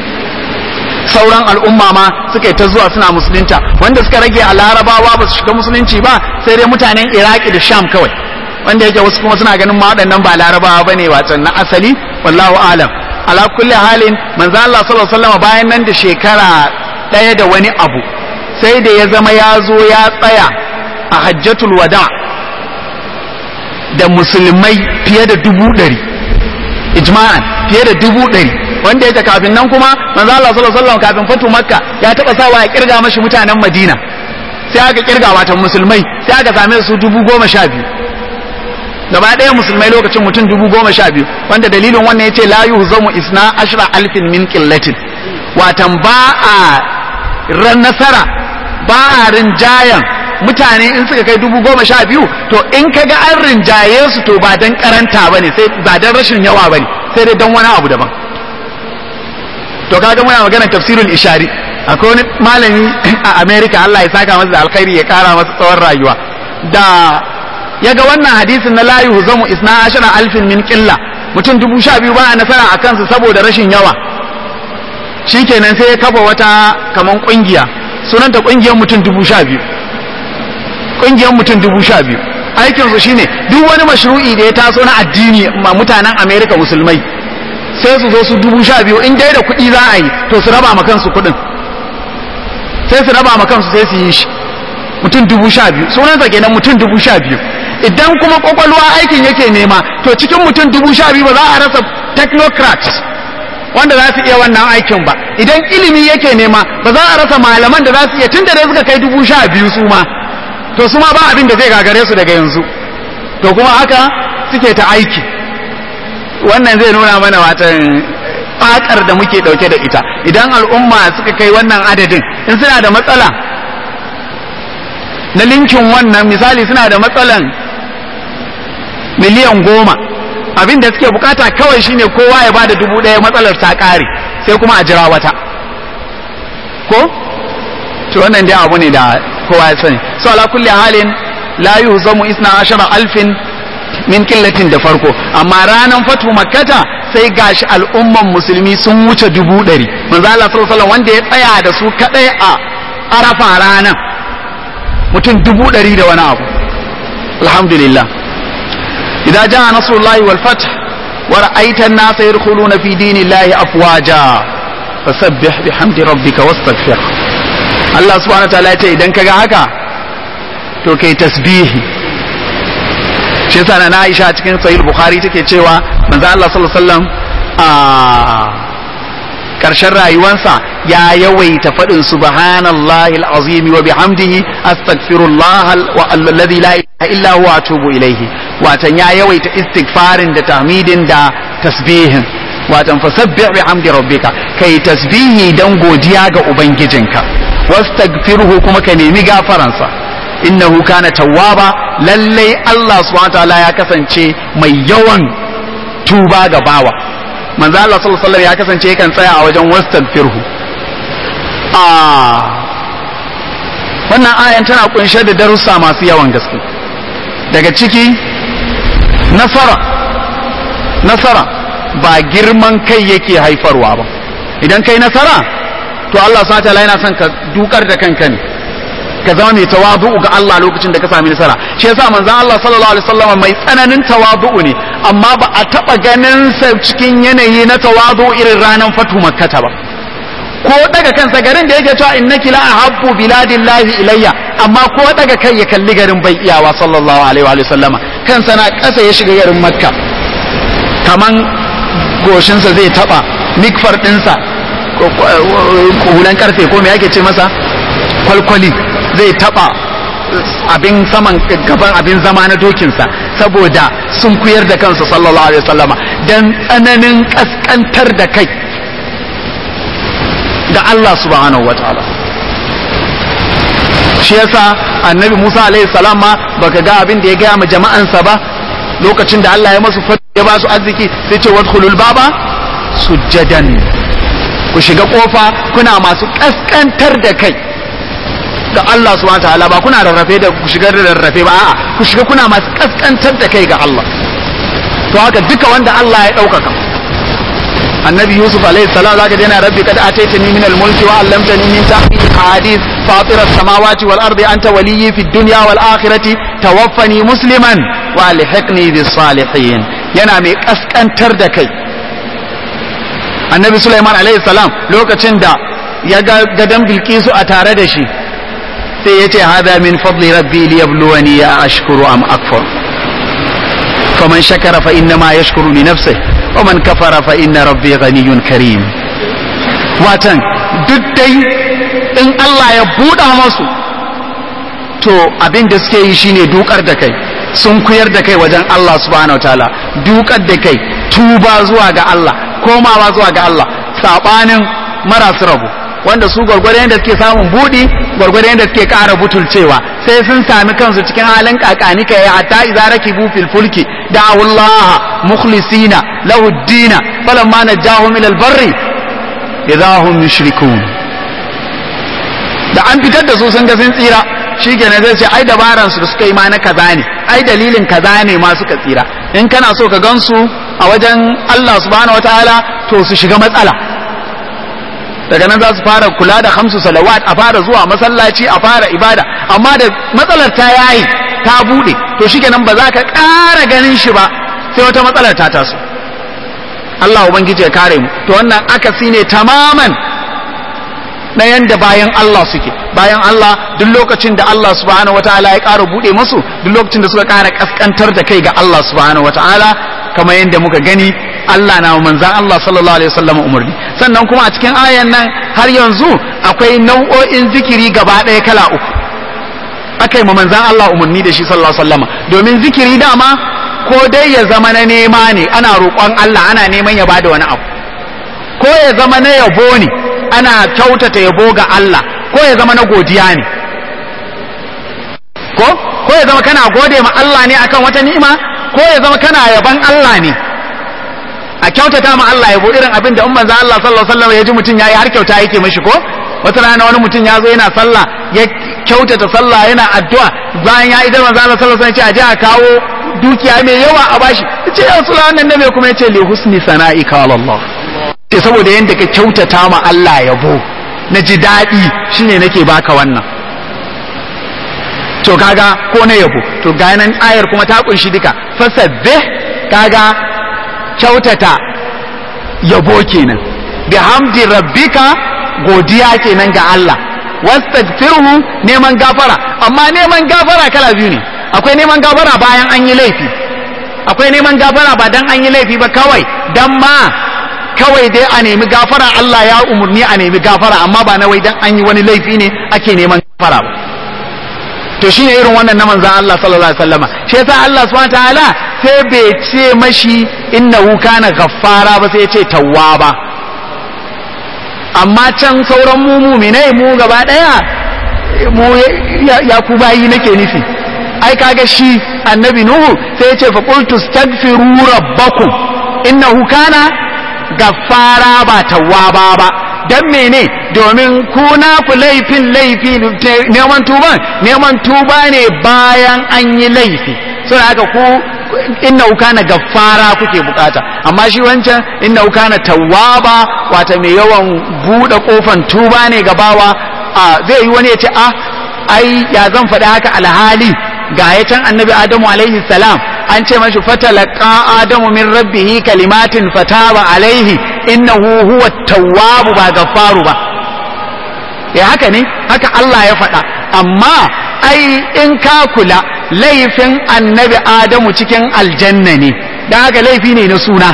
A: sauran al'umma ma suka yi ta zuwa suna musulunta wanda suka rage a larabawa ba su shiga musulunci ba sai dai mutanen iraki da sham kawai wanda yake wasu kuma suna ganin ma waɗannan ba larabawa bane wacan na asali wallahu alam ala kulli halin manzo Allah sallallahu alaihi wasallam bayan nan da shekara ɗaya da wani abu sai da ya zama ya zo ya tsaya a hajjatul wada da musulmai fiye da dubu ɗari ijma'an fiye da dubu ɗari wanda yake kafin nan kuma manzo Allah sallallahu alaihi wasallam kafin fatu makka ya taba sawa ya kirga mashi mutanen madina sai aka kirga watan musulmai sai aka same su dubu goma sha biyu gaba ɗaya musulmai lokacin mutum dubu goma sha biyu wanda dalilin wannan ya ce la yuhzamu isna ashra alfin min qillatin watan ba a ran nasara ba a rinjayan mutane in suka kai dubu goma sha biyu to in ka ga an rinjaye su to ba dan karanta bane sai ba dan rashin yawa bane sai dai dan wani abu daban to kaga muna magana tafsirul ishari akwai wani malami a America Allah ya saka masa da alkhairi ya kara masa tsawon rayuwa da ya ga wannan hadisin na layu zamu isna ashara alfin min qilla mutum dubu sha biyu ba a nasara a kansu saboda rashin yawa shikenan sai ya kafa wata kaman kungiya sunanta kungiyar mutum dubu sha biyu kungiyar mutum dubu sha biyu aikinsu shine duk wani mashru'i da ya taso na addini ma mutanen America musulmai sai su zo su dubu sha biyu in dai da kuɗi za a yi to su raba ma kansu kuɗin sai su raba ma kansu sai su yi shi mutum dubu sha biyu sunansa kenan mutum dubu sha biyu idan kuma kwakwalwa aikin yake nema to cikin mutum dubu sha biyu ba za a rasa technocrats wanda za su iya wannan aikin ba idan ilimi yake nema ba za a rasa malaman da za su iya tun da dai suka kai dubu sha biyu su ma to su ma ba abin da zai gagare su daga yanzu to kuma haka suke ta aiki wannan zai nuna mana watan fakar da muke dauke da ita idan al'umma suka kai wannan adadin in suna da matsala na linkin wannan misali suna da matsalan miliyan goma abin da suke bukata kawai shine kowa ya bada dubu ɗaya matsalar ta ƙare sai kuma a jira wata ko to wannan dai abu ne da kowa ya sani so ala kulli halin la yuhzamu isna ashara alfin min killatin da farko amma ranan fatu makkata sai gashi al'umman musulmi sun wuce dubu ɗari manzo Allah sallallahu alaihi wanda ya tsaya da su kadai a arafa ranan mutum dubu ɗari da wani abu alhamdulillah idan ja nasrullahi wal fath wa ra'aita an-nasa yadkhuluna fi dinillahi afwaja fasabbih bihamdi rabbika wastaghfir Allah subhanahu wa ta'ala ya ce idan kaga haka to kai tasbihi shi yasa na Aisha cikin sahih Bukhari take cewa manzo Allah sallallahu alaihi wasallam a karshen rayuwansa ya yawaita faɗin subhanallahi alazim wa bihamdihi astaghfirullah alladhi la ilaha illa huwa atubu ilayhi watan ya yawaita istighfarin da tahmidin da tasbihin watan fasabbih bihamdi rabbika kai tasbihi dan godiya ga ubangijinka wastaghfirhu kuma ka nemi gafaransa innahu kana tawwaba lallai Allah subhanahu wataala ya kasance mai yawan tuba ga bawa manzo Allah sallallahu alaihi wasallam ya kasance yakan tsaya a wajen wastaghfirhu a wannan ayan tana kunshe da darussa masu yawan gaske daga ciki nasara nasara ba girman kai yake haifarwa ba idan kai nasara to Allah subhanahu wataala yana son ka dukar da kanka ne ka zama mai tawadu'u ga Allah lokacin da ka sami nasara shi yasa manzon Allah sallallahu alaihi wasallam mai tsananin tawadu'u ne amma ba a taba ganin sa cikin yanayi na tawadu'u irin ranar fatu makkata ba ko daga kansa garin da yake cewa innaki la ahabbu biladillahi ilayya amma ko daga kai ya kalli garin bai iyawa sallallahu alaihi wa sallama kansa na kasa ya shiga garin makka kaman goshinsa zai taba mikfar dinsa hulan karfe ko me yake ce masa kwalkwali zai taba abin saman gaban abin zama na dokinsa saboda sun kuyar da kansa sallallahu alaihi wasallama dan tsananin kaskantar da kai ga Allah subhanahu wataala shi yasa annabi Musa alaihi salam ma baka ga abin da ya gaya ma jama'ansa ba lokacin da Allah ya masu ya ba su arziki sai ce wadkhulul baba sujjadan ku shiga kofa kuna masu kaskantar da kai ga Allah subhanahu wataala ba kuna rarrafe da ku shiga da rarrafe ba a'a ku shiga kuna masu kaskantar da kai ga Allah to haka duka wanda Allah ya ɗaukaka annabi yusuf alaihi salam zaka dena rabbi kad ataitani min al-mulki wa 'allamtani min ta'wil ahadith fatir as-samawati wal ardi anta waliyyi fid dunya wal akhirati tawaffani musliman wa alhiqni bis salihin yana mai kaskantar da kai annabi sulaiman alaihi salam lokacin da ya ga gadan bilkisu a tare da shi sai ya ce hada min fadli rabbi liyabluwani ya ashkuru am akfur faman shakara fa innama yashkuru li nafsihi ومن كفر فإن ربي غني كريم watan duk dai in Allah ya buɗa masu to abin da suke yi shine dukar da kai sun kuyar da kai wajen Allah subhanahu wa ta'ala dukar da kai tuba zuwa ga Allah komawa zuwa ga Allah sabanin marasu rabu wanda su gwargwadon da suke samun buɗi gwargwadon da suke ƙara butulcewa sai sun sami kansu cikin halin kakanika ya hatta idza rakibu fil fulki da'u Allah mukhlisina lahu ad-din falamma najahum ila al-barri idza hum yushrikun da an fitar da su sun ga sun tsira shikenan zai ce ai dabaran su da suka yi ma na kaza ne ai dalilin kaza ne ma suka tsira in kana so ka gansu a wajen Allah subhanahu wataala to su shiga matsala daga nan za su fara kula da hamsu salawat a fara zuwa masallaci a fara ibada amma da matsalar ta yayi ta bude to shikenan ba za ka ƙara ganin shi ba sai wata matsalar ta taso Allah ubangiji ya kare mu to wannan akasi ne tamaman na yanda bayan Allah suke bayan Allah duk lokacin da Allah subhanahu wataala ya ƙara bude musu duk lokacin da suka ƙara kaskantar da kai ga Allah subhanahu wataala kamar yadda muka gani Allah na manzan Allah sallallahu alaihi wasallam umarni sannan kuma a cikin ayan nan har yanzu akwai nau'o'in zikiri gaba ɗaya kala uku akai ma manzan Allah umarni da shi sallallahu alaihi wasallam domin zikiri dama ko dai ya zama na nema ne ana roƙon Allah ana neman ya bada wani abu ko ya zama na yabo ne ana kyautata yabo ga Allah ko ya zama na godiya ne ko ko ya zama kana gode ma Allah ne akan wata ni'ima ko ya zama kana yaban Allah ne a kyautata ma Allah yabo irin abin da umman Allah sallallahu alaihi wasallam ya ji mutum yayi har kyauta yake mishi ko wata rana wani mutum ya zo yana sallah ya kyautata sallah yana addu'a bayan ya idan manzo Allah sallallahu alaihi wasallam ya ce a je a kawo dukiya mai yawa a bashi ce ya sula wannan nabi kuma ya ce li husni sana'ika ala Allah ce saboda yanda ka kyautata ma Allah yabo na ji daɗi shine nake baka wannan to kaga ko na yabo to ga nan ayar kuma ta kunshi duka fasabbih kaga kyautata yabo kenan bihamdi rabbika godiya kenan ga Allah wastaghfirhu neman gafara amma neman gafara kala biyu ne akwai neman gafara bayan an yi laifi akwai neman gafara ba dan an yi laifi ba kawai dan ma kawai dai a nemi gafara Allah ya umurni a nemi gafara amma ba na wai dan an yi wani laifi ne ake neman gafara ba to shine irin wannan na manzon Allah sallallahu alaihi wasallama shi yasa Allah subhanahu wataala sai bai ce mashi innahu kana ghaffara ba sai ya ce tawwaba amma can sauran mu mu'minai mu gaba daya mu ya ku bayi nake nufi ai kaga shi annabi nuhu sai ya ce fa qultu astaghfiru rabbakum innahu kana gaffara ba tawwaba ba dan mene domin ku na ku laifin laifi neman tuban neman tuba ne bayan an yi laifi sai haka ku innahu kana gaffara kuke bukata amma shi wancan innahu kana tawwaba wata mai yawan bude kofan tuba ne gabawa zai yi wani ya ce ah ai ya zan faɗi haka alhali ga ya can annabi adamu alaihi salam an ce mashi fatalaka adamu min rabbihi kalimatin fataba alaihi innahu huwa tawwabu ba gaffaru ba ya haka ne haka Allah ya faɗa amma ai in ka kula laifin annabi adamu cikin aljanna ne don haka laifi ne na suna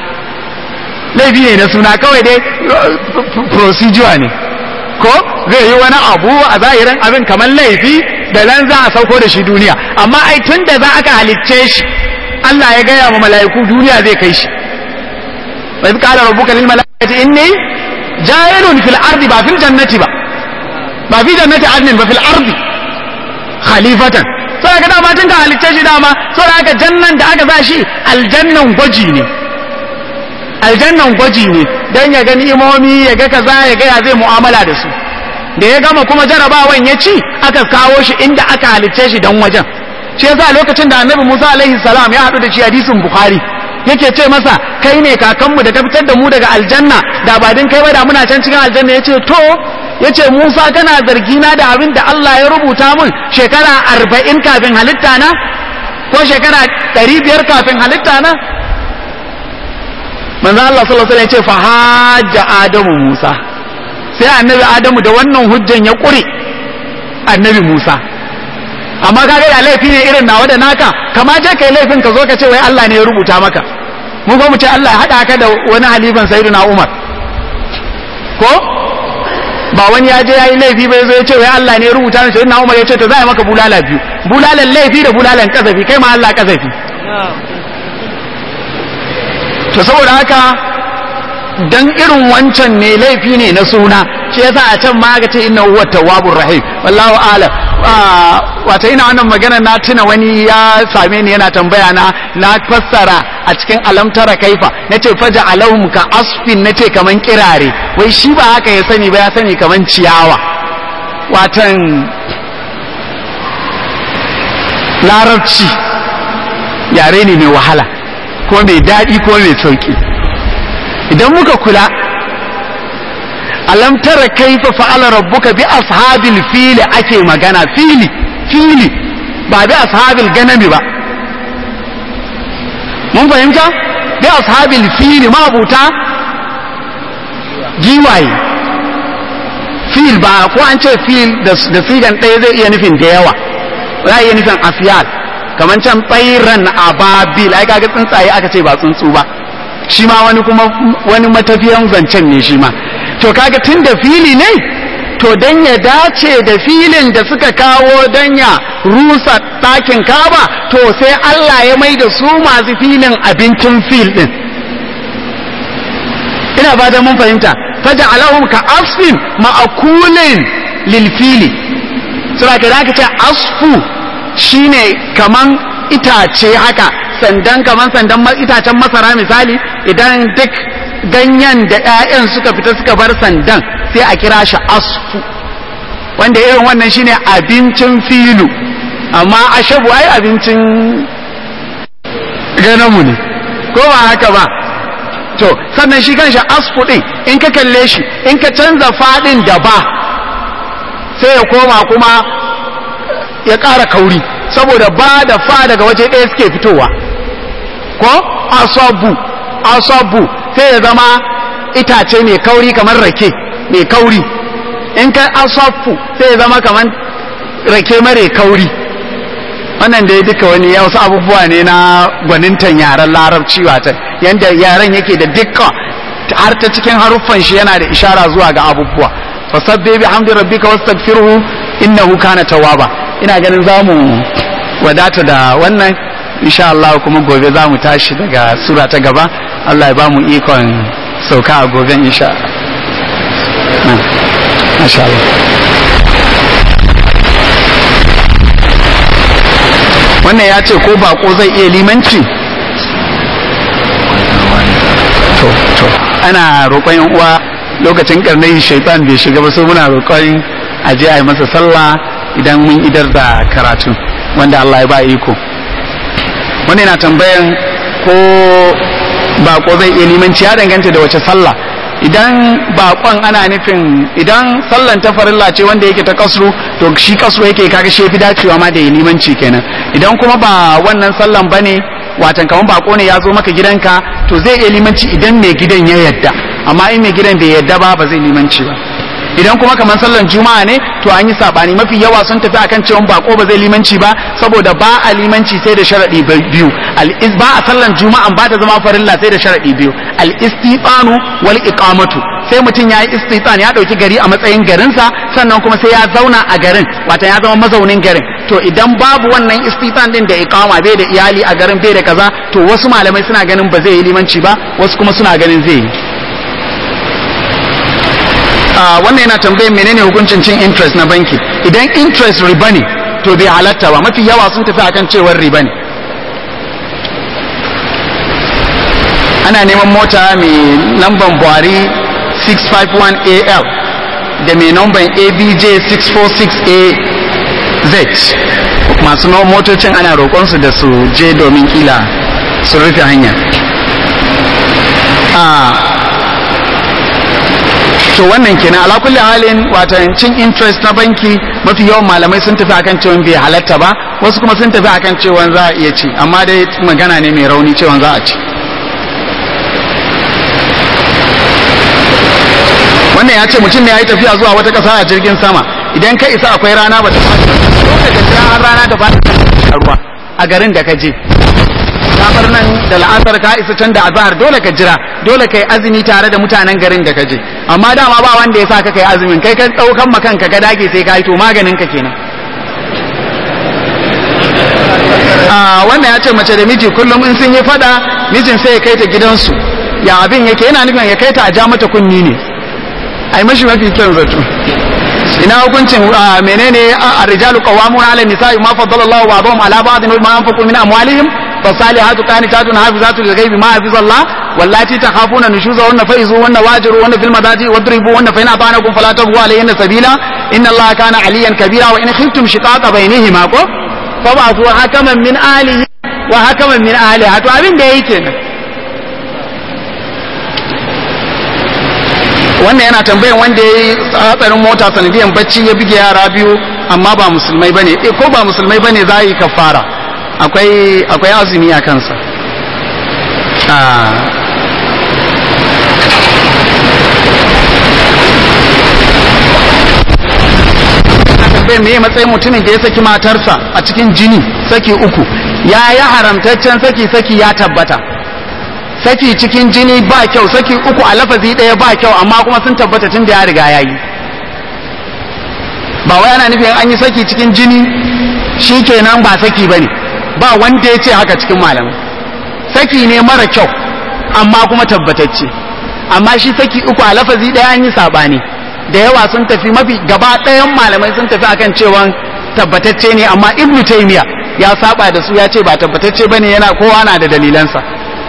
A: laifi ne na suna kawai dai procedure ne ko zai yi wani abu a zahirin abin kamar laifi da nan za a sauko da shi duniya amma ai tun da za aka halicce shi Allah ya gaya wa mala'iku duniya zai kai shi wa idh qala rabbuka lil mala'ikati inni ja'ilun fil ardi ba fil jannati ba ba fi jannati adnin ba fil ardi khalifatan sai ka dama tun ka halicce shi dama sai aka jannan da aka sa shi aljannan gwaji ne aljannan gwaji ne dan ya gani imomi ya ga kaza ya ga ya zai mu'amala da su da ya gama kuma jarabawan ya ci aka kawo shi inda aka halicce shi dan wajen shi yasa lokacin da annabi Musa alaihi salam ya haɗu da shi hadisin Bukhari yake ce masa kai ne kakanmu da ka fitar da mu daga aljanna da ba din kai ba da muna can cikin aljanna yace to yace Musa kana zargi na da abin da Allah ya rubuta mun shekara arba'in kafin halitta na ko shekara ɗari biyar kafin halitta na manzo Allah sallallahu alaihi wasallam ya ce fa hajja adamu Musa sai annabi adamu da wannan hujjan ya ƙure annabi Musa amma kaga da laifi ne irin nawa da naka kama je kai laifin ka zo ka ce wai Allah ne ya rubuta maka mu ba mu ce Allah ya hada ka da wani halifan sayyidina Umar ko ba wani ya je yayi laifi bai zo ya ce wai Allah ne ya rubuta ni sayyidina Umar ya ce to za a maka bulala biyu bulalan laifi da bulalan kasafi kai ma Allah kasafi to saboda haka dan irin wancan ne laifi ne na suna shi yasa a can ma aka ce inna huwa tawwabur rahim wallahu a'lam wata ina wannan magana na tuna wani ya same ni yana tambaya na na fassara a cikin alamtara kaifa nace faja alahum ka asfin nace kaman kirare wai shi ba haka ya sani ba ya sani kaman ciyawa watan larabci yare ne mai wahala ko mai daɗi ko mai sauƙi idan muka kula alam tara kaifa fa'ala rabbuka bi ashabil fili ake magana fili fili ba bi ashabil ganami ba mun fahimta bi ashabil fili mabuta giwaye fil ba ko an ce fil da sigan ɗaya zai iya nufin da yawa za iya nufin afiyal kamar can tsairan ababil ai kaga tsuntsaye aka ce ba tsuntsu ba shi ma wani kuma wani matafiyan zancen ne shi ma to kaga tun da fili ne to dan ya dace da filin da suka kawo dan ya rusa ɗakin kaba to sai Allah ya mai da su masu filin abincin fil din ina fatan mun fahimta faja alahum ka asfin ma'akulin lil fili sura ka zaka ce asfu shine kaman itace haka sandan kaman sandan itacen masara misali idan duk ganyen da 'ya'yan suka fita suka bar sandan sai a kira shi asfu wanda irin wannan shine abincin filu amma ashabu ai abincin ganamu ne ko ba haka ba to sannan shi kanshi asfu din in ka kalle shi in ka canza fadin da ba sai ya koma kuma ya ƙara kauri saboda ba da fa daga waje ɗaya suke fitowa ko asabu asabu sai ya zama itace mai kauri kamar rake mai kauri in ka asafu sai ya zama kamar rake mare kauri wannan da ya duka wani ya wasu abubuwa ne na gwanintan yaren larabci wata yadda yaren yake da dukka har ta cikin haruffan shi yana da ishara zuwa ga abubuwa fasabbe bi hamdi rabbika wastaghfirhu innahu kana tawwaba ina ganin za mu wadata da wannan insha Allah kuma gobe za mu tashi daga sura ta gaba Allah ya ba mu ikon sauka a gobe insha Masha Allah wannan ya ce ko bako zai iya limanci to to ana roƙon yan uwa lokacin karnai shaitan bai shiga ba so muna roƙon a je a yi masa sallah idan mun idar da karatu wanda Allah ya ba iko wani na tambayan ko bako zai iya limanci ya danganta da wace sallah idan bakon ana nufin idan sallan ta farilla ce wanda yake ta kasru to shi kasru yake kaga shi fi dacewa ma da ya limanci kenan idan kuma ba wannan sallan bane watan kaman bako ne ya zo maka gidanka to zai iya limanci idan mai gidan ya yadda amma in mai gidan bai yadda ba ba zai limanci ba idan kuma kamar sallan juma'a ne to an yi sabani mafi yawa sun tafi akan cewa bako ba zai limanci ba saboda ba a limanci sai da sharadi biyu al ba a sallan juma'an ba ta zama farilla sai da sharadi biyu al istitanu wal iqamatu sai mutum ya yi istitan ya dauki gari a matsayin garinsa sannan kuma sai ya zauna a garin wata ya zama mazaunin garin to idan babu wannan istitan din da iqama bai da iyali a garin bai da kaza to wasu malamai suna ganin ba zai yi limanci ba wasu kuma suna ganin zai yi wannan yana tambayin menene hukuncin cin interest na banki idan interest riba ne to bai halatta ba mafi yawa sun tafi akan cewar riba ne ana neman mota mai lamban buhari 651al da mai lamban abj 646az masu motocin ana roƙonsu da su je domin kila su rufe hanya to wannan kenan ala kulli halin watan cin interest na banki mafi yawan malamai sun tafi akan cewa bai halatta ba wasu kuma sun tafi akan cewa za a iya ci amma dai magana ne mai rauni cewa za a ci wannan ya ce mutum ne ya yi tafiya zuwa wata ƙasa a jirgin sama idan ka isa akwai rana ba ta fata lokacin jira har rana ta fata ruwa a garin da ka je bar nan da la'asar ka isa can da azahar dole ka jira dole kai azumi tare da mutanen garin da ka je amma dama ba wanda ya sa ka kai azumin kai ka daukan ma kanka ka dage sai ka yi to maganin ka kenan a wannan ya ce mace da miji kullum in sun yi fada mijin sai ya kai ta gidansu ya abin yake yana nufin ya kai ta a ja mata kunni ne ai mashi mafi kyan zato ina hukuncin menene a rijalu qawwamuna 'ala nisa'i ma faddala Allahu ba'dahum 'ala ba'din wa ma anfaqu min amwalihim فالصالحات قانتات حافظات للغيب ما حفظ الله واللاتي تخافون نشوزهن فإذوهن واجروهن في المضاجع واضربوهن فإن أطعنكم فلا تبغوا عليهن سبيلا إن الله كان عليا كبيرا وإن خفتم شقاق بينهما فبعثوا حكما من أهله وحكما من أهلها to abin da yake kenan wannan yana tambayan wanda ya yi hatsarin mota sanadiyan bacci ya buge yara biyu amma ba musulmai bane ko ba musulmai bane za a yi kafara akwai akwai azumi a kansa tambayar me matsayin mutumin da ya saki matarsa a cikin jini saki uku ya yi haramtaccen saki saki ya tabbata saki cikin jini ba kyau saki uku a lafazi ɗaya ba kyau amma kuma sun tabbata tun da ya riga ya yi ba wai ana nufin an yi saki cikin jini shi kenan ba saki ba ne ba wanda ya ce haka cikin malamai saki ne mara kyau amma kuma tabbatacce amma shi saki uku a lafazi ɗaya an yi saɓani da yawa sun tafi mafi gaba ɗayan malamai sun tafi akan cewa tabbatacce ne amma ibnu taymiya ya saba da su ya ce ba tabbatacce bane yana kowa na da dalilansa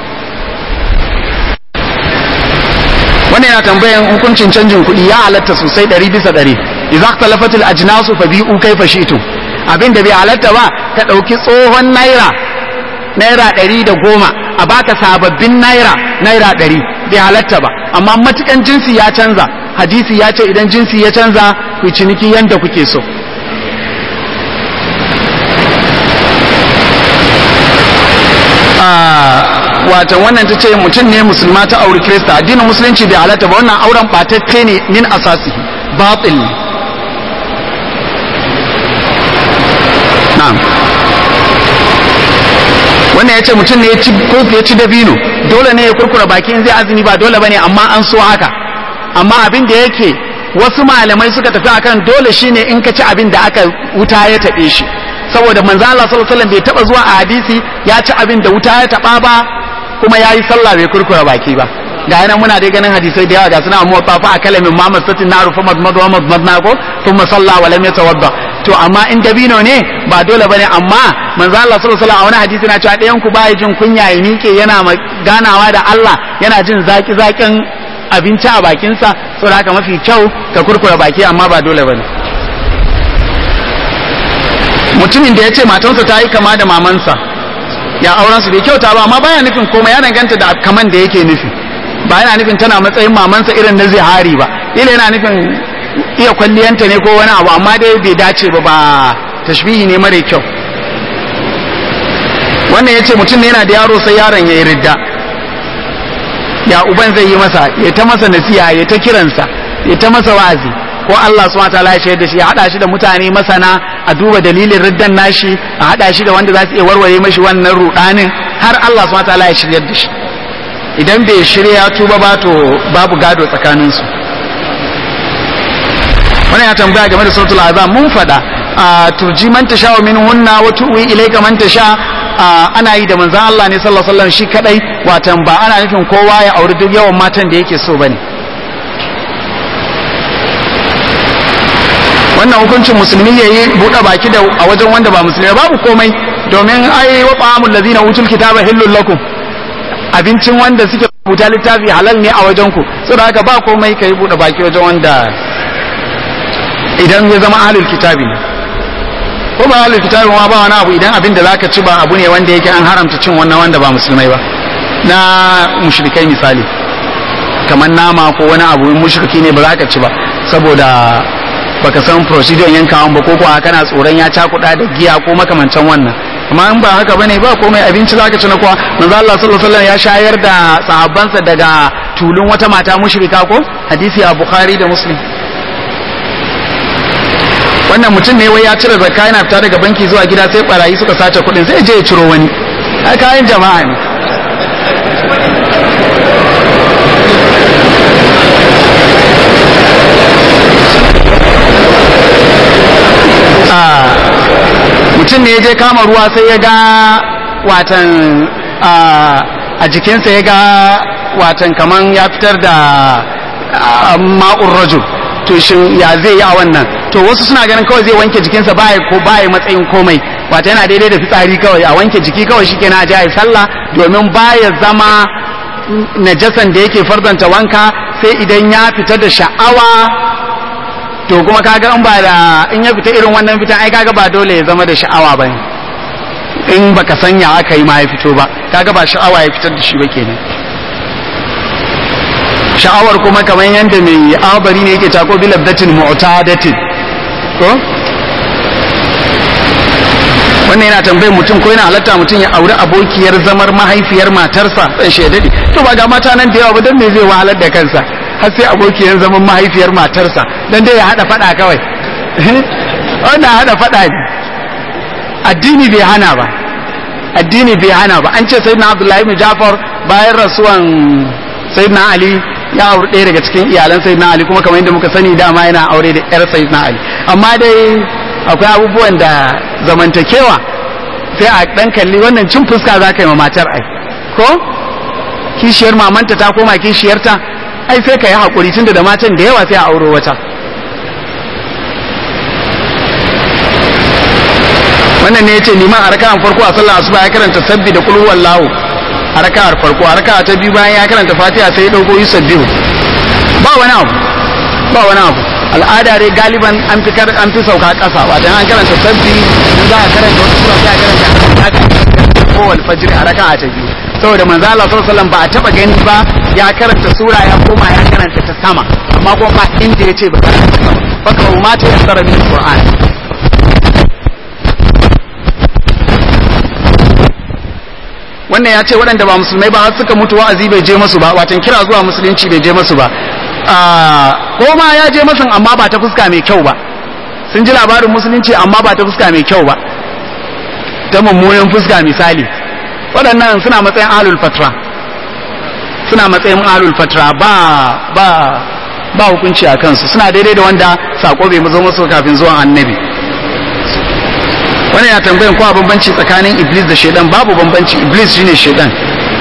A: wannan yana tambayan hukuncin canjin kuɗi ya halatta sosai ɗari bisa ɗari idza ikhtalafat al ajnasu fa bi'u kayfa shi'tum abin da bai halatta ba ka ɗauki tsohon naira naira ɗari da goma a baka sababbin naira naira ɗari bai halatta ba amma matukan jinsi ya canza hadisi ya ce idan jinsi ya canza ku ciniki yanda kuke so watan wannan ta ce mutum ne musulma ta auri kirista addinin musulunci bai halatta ba wannan auren batacce ne min asasi batil ne na'am wannan ya ce mutum ne ya ci kofi ya ci dabino dole ne ya kurkura baki in zai azumi ba dole bane amma an so haka amma abin da yake wasu malamai suka tafi akan dole shine in ka ci abin da aka wuta ya taɓe shi saboda manzo Allah sallallahu alaihi wasallam bai taba zuwa a hadisi ya ci abin da wuta ya taba ba kuma yayi sallah bai kurkura baki ba ga yana muna dai ganin hadisai da yawa ga suna amma fa fa kalamin ma masatin naru fa madmad wa madmad na ko thumma salla wa lam yatawadda to amma in dabino ne ba dole bane amma manzo Allah sallallahu alaihi wasallam a wani hadisi na cewa ɗayan ku baya jin kunya ya miƙe yana ganawa da Allah yana jin zaki zakin abinci a bakinsa saboda haka mafi kyau ka kurkura baki amma ba dole bane mutumin da ya ce matansa ta yi kama da mamansa ya auren su bai kyauta ba amma baya nufin komai ya danganta da kaman da yake nufi ba yana nufin tana matsayin mamansa irin na zihari ba ila yana nufin iya kwalliyanta ne ko wani abu amma dai bai dace ba ba tashbihi ne mara kyau wannan ya ce mutum ne yana da yaro sai yaron ya yi ridda ya uban zai yi masa ya ta masa nasiha ya ta kiransa ya ta masa wa'azi ko Allah subhanahu wataala ya shaida shi ya hada shi da mutane masana a duba dalilin riddan nashi a hada shi da wanda za su iya warware mashi wannan rudanin har Allah subhanahu wataala ya shiryar da shi idan bai shirya tuba ba to babu gado tsakanin su wannan ya tambaya game da suratul azam mun fada turji man tasha wa minhunna wa tuwi ilayka man tasha ana yi da manzon Allah ne sallallahu alaihi wasallam shi kadai watan ba ana nufin kowa ya auri duk yawan matan da yake so bane wannan hukuncin musulmi ya yi buɗe baki da a wajen wanda ba musulmi babu komai domin ai wa ta'amul ladina utul kitaba hillul lakum abincin wanda suke rubuta littafi halal ne a wajen ku saboda haka ba komai kai buɗe baki wajen wanda idan ya zama ahlul kitabi ne ko ba ahlul kitabi ma ba wani abu idan abin da zaka ci ba abu ne wanda yake an haramta cin wannan wanda ba musulmai ba na mushrikai misali kamar nama ko wani abu mushriki ne ba za ka ci ba saboda baka san procedure yankawan ba ko kuwa kana tsoron ya cakuɗa da giya ko makamancin wannan amma in ba haka bane ba komai abinci zaka ci na kuwa manzo Allah sallallahu alaihi wasallam ya shayar da sahabbansa daga tulun wata mata mushrika ko hadisi a Bukhari da Muslim wannan mutum ne wai ya cire zakka yana fita daga banki zuwa gida sai barayi suka sace kuɗin sai je ya ciro wani ai kayan jama'a ne mutum ne ya je kama ruwa sai ya ga watan a jikinsa ya ga watan kaman ya fitar da ma'ur rajul to shin ya zai yi a wannan to wasu suna ganin kawai zai wanke jikinsa baya ko baya matsayin komai wata yana daidai da fitsari kawai a wanke jiki kawai shi kenan a ji a yi sallah domin baya zama najasan da yake farzanta wanka sai idan ya fita da sha'awa to kuma kaga in ba da in ya fita irin wannan fitan ai kaga ba dole ya zama da sha'awa bane in baka sanya aka yi ma ya fito ba kaga ba sha'awa ya fitar da shi ba kenan sha'awar kuma kamar yadda mai abari ne yake tako bi labdatin mu'tadatin ko wannan yana tambayar mutum ko yana halatta mutum ya auri abokiyar zamar mahaifiyar matarsa dan shaidadi to ba ga mata nan da yawa ba dan me zai wahalar da kansa har sai abokiyar zaman mahaifiyar matarsa dan dai ya hada fada kawai wannan hada fada ne addini bai hana ba addini bai hana ba an ce sayyidina abdullahi ibn jafar bayan rasuwan sayyidina ali ya auri ɗaya daga cikin iyalan sayyidina ali kuma kamar yadda muka sani dama yana aure da yar sayyidina ali amma dai akwai abubuwan da zamantakewa sai a dan kalli wannan cin fuska za ka yi ma matar ai ko kishiyar mamanta ta koma kishiyarta ai sai ka yi haƙuri tunda da matan da yawa sai a auro wata wannan ne ya ce liman a raka'an farko a sallar asuba ya karanta sabbi da kulhu wallahu a raka'ar farko a raka'a ta biyu bayan ya karanta fatiha sai ya dauko yusabbihu ba wani abu ba wani abu al'ada dai galiban an fi an fi sauka kasa wato an karanta sabbi in za a karanta wata sura sai a karanta ko wal fajr a raka'a ta biyu saboda manzo Allah sallallahu alaihi wasallam ba a taba gani ba ya karanta sura ya koma ya karanta ta sama amma kuma ba inda yace ba karanta ta sama fa ma ta yassara min qur'an wannan ya ce waɗanda ba musulmai ba har suka mutu wa'azi bai je masu ba watan kira zuwa musulunci bai je masu ba ko ma ya je masu amma ba ta fuska mai kyau ba sun ji labarin musulunci amma ba ta fuska mai kyau ba ta mummunan fuska misali waɗannan suna matsayin alul fatra suna matsayin alul fatra ba ba ba hukunci a kansu suna daidai da wanda sako bai zo musu kafin zuwan annabi wani ya tambayin ko bambanci tsakanin iblis da shaidan babu bambanci iblis shine shaidan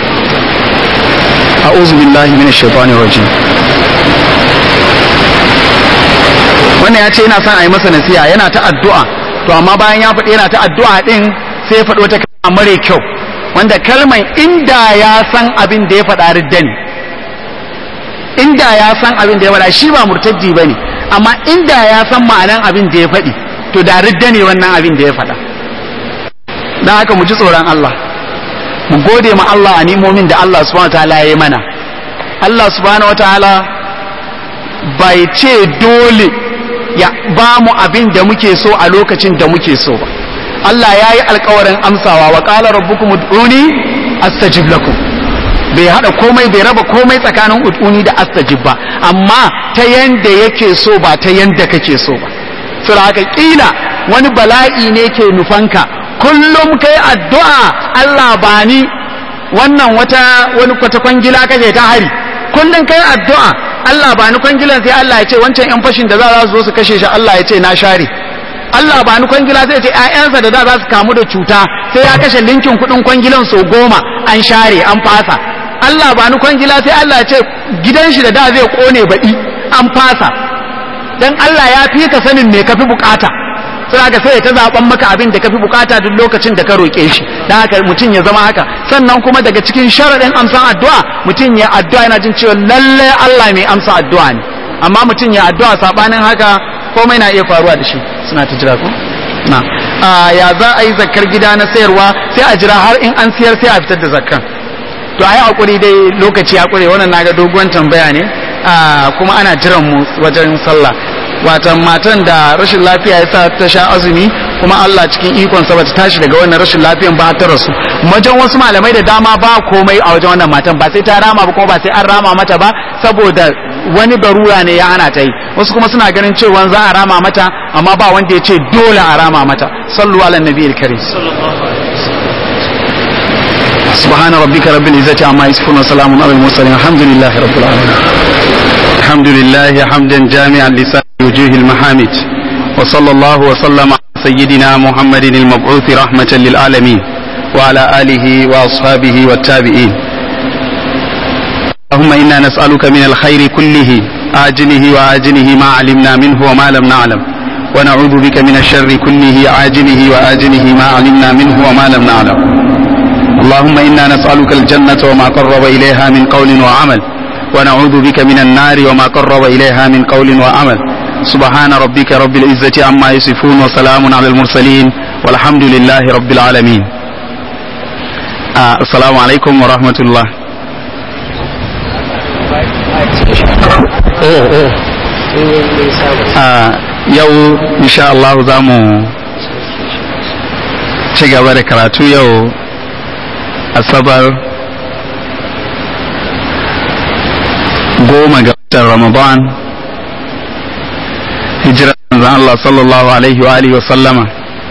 A: a'udhu billahi minash shaitani rajim wannan ya ce yana son a yi masa nasiha yana ta addu'a to amma bayan ya faɗi yana ta addu'a din sai ya faɗi wata kalma mare kyau wanda kalman inda ya san abin da ya faɗa ridda ne inda ya san abin da ya faɗa shi ba murtaddi bane amma inda ya san ma'anan abin da ya faɗi to da ridda ne wannan abin da ya faɗa dan haka mu ji tsoron Allah mu gode ma Allah a nimomin da Allah subhanahu wataala ya yi mana Allah subhanahu wataala bai ce dole ya ba mu abin da muke so a lokacin da muke so ba Allah ya yi alkawarin amsawa wa qala rabbukum ud'uni astajib lakum bai hada komai bai raba komai tsakanin ud'uni da astajib ba amma ta yanda yake so ba ta yanda kake so ba saboda haka kila wani bala'i ne ke nufanka kullum kai addu'a Allah ba ni wannan wata wani kwata kwangila kake ta hari kullum kai addu'a Allah ba ni kwangilan sai Allah ya ce wancan yan fashin da za su zo su kashe shi Allah ya ce na share Allah ba ni kwangila sai ce ƴaƴansa da za su kamu da cuta sai ya kashe linkin kuɗin kwangilan so goma an share an fasa Allah ba ni kwangila sai Allah ya ce gidan shi da da zai kone baɗi an fasa dan Allah ya fi ka sanin me kafi bukata sai haka sai ta zaben maka abin da kafi bukata duk lokacin da ka roke shi dan haka mutum ya zama haka sannan kuma daga cikin sharadin amsan addu'a mutum ya addu'a yana jin cewa lalle Allah mai amsa addu'a ne amma mutum ya addu'a sabanin haka komai na iya faruwa da shi suna ta jira ko na ya za a yi zakkar gida na sayarwa sai a jira har in an siyar sai a fitar da zakkan to ayi hakuri dai lokaci ya kure wannan naga doguwan tambaya ne kuma ana jiran mu wajen sallah watan matan da rashin lafiya ya sa ta sha azumi kuma Allah cikin ikonsa bata tashi daga wannan rashin lafiyan ba ta rasu wajen wasu malamai da dama ba komai a wajen wannan matan ba sai ta rama ba kuma ba sai an rama mata ba saboda wani barura ne ya hana ta yi wasu kuma suna ganin cewa za a rama mata amma ba wanda ya ce dole a rama mata sallu ala nabiyil karim سبحان ربك رب العزة عما يصفون وسلام على المرسلين الحمد لله رب العالمين الحمد لله حمدا جامعا لسائر وجوه المحامد وصلى الله وسلم على سيدنا محمد المبعوث رحمة للعالمين وعلى آله وأصحابه والتابعين اللهم إنا نسألك من الخير كله آجله وآجله ما علمنا منه وما لم نعلم ونعوذ بك من الشر كله عاجله وآجله ما علمنا منه وما لم نعلم اللهم إنا نسألك الجنة وما قرب إليها من قول وعمل ونعوذ بك من النار وما قرب إليها من قول وعمل سبحان ربك رب العزة عما يصفون وسلام على المرسلين والحمد لله رب العالمين آه السلام عليكم ورحمة الله آه يو إن شاء الله زامو ci gaba da karatu yau asabar goma ga watan ramadan hijira zan Allah sallallahu alaihi wa alihi wa sallama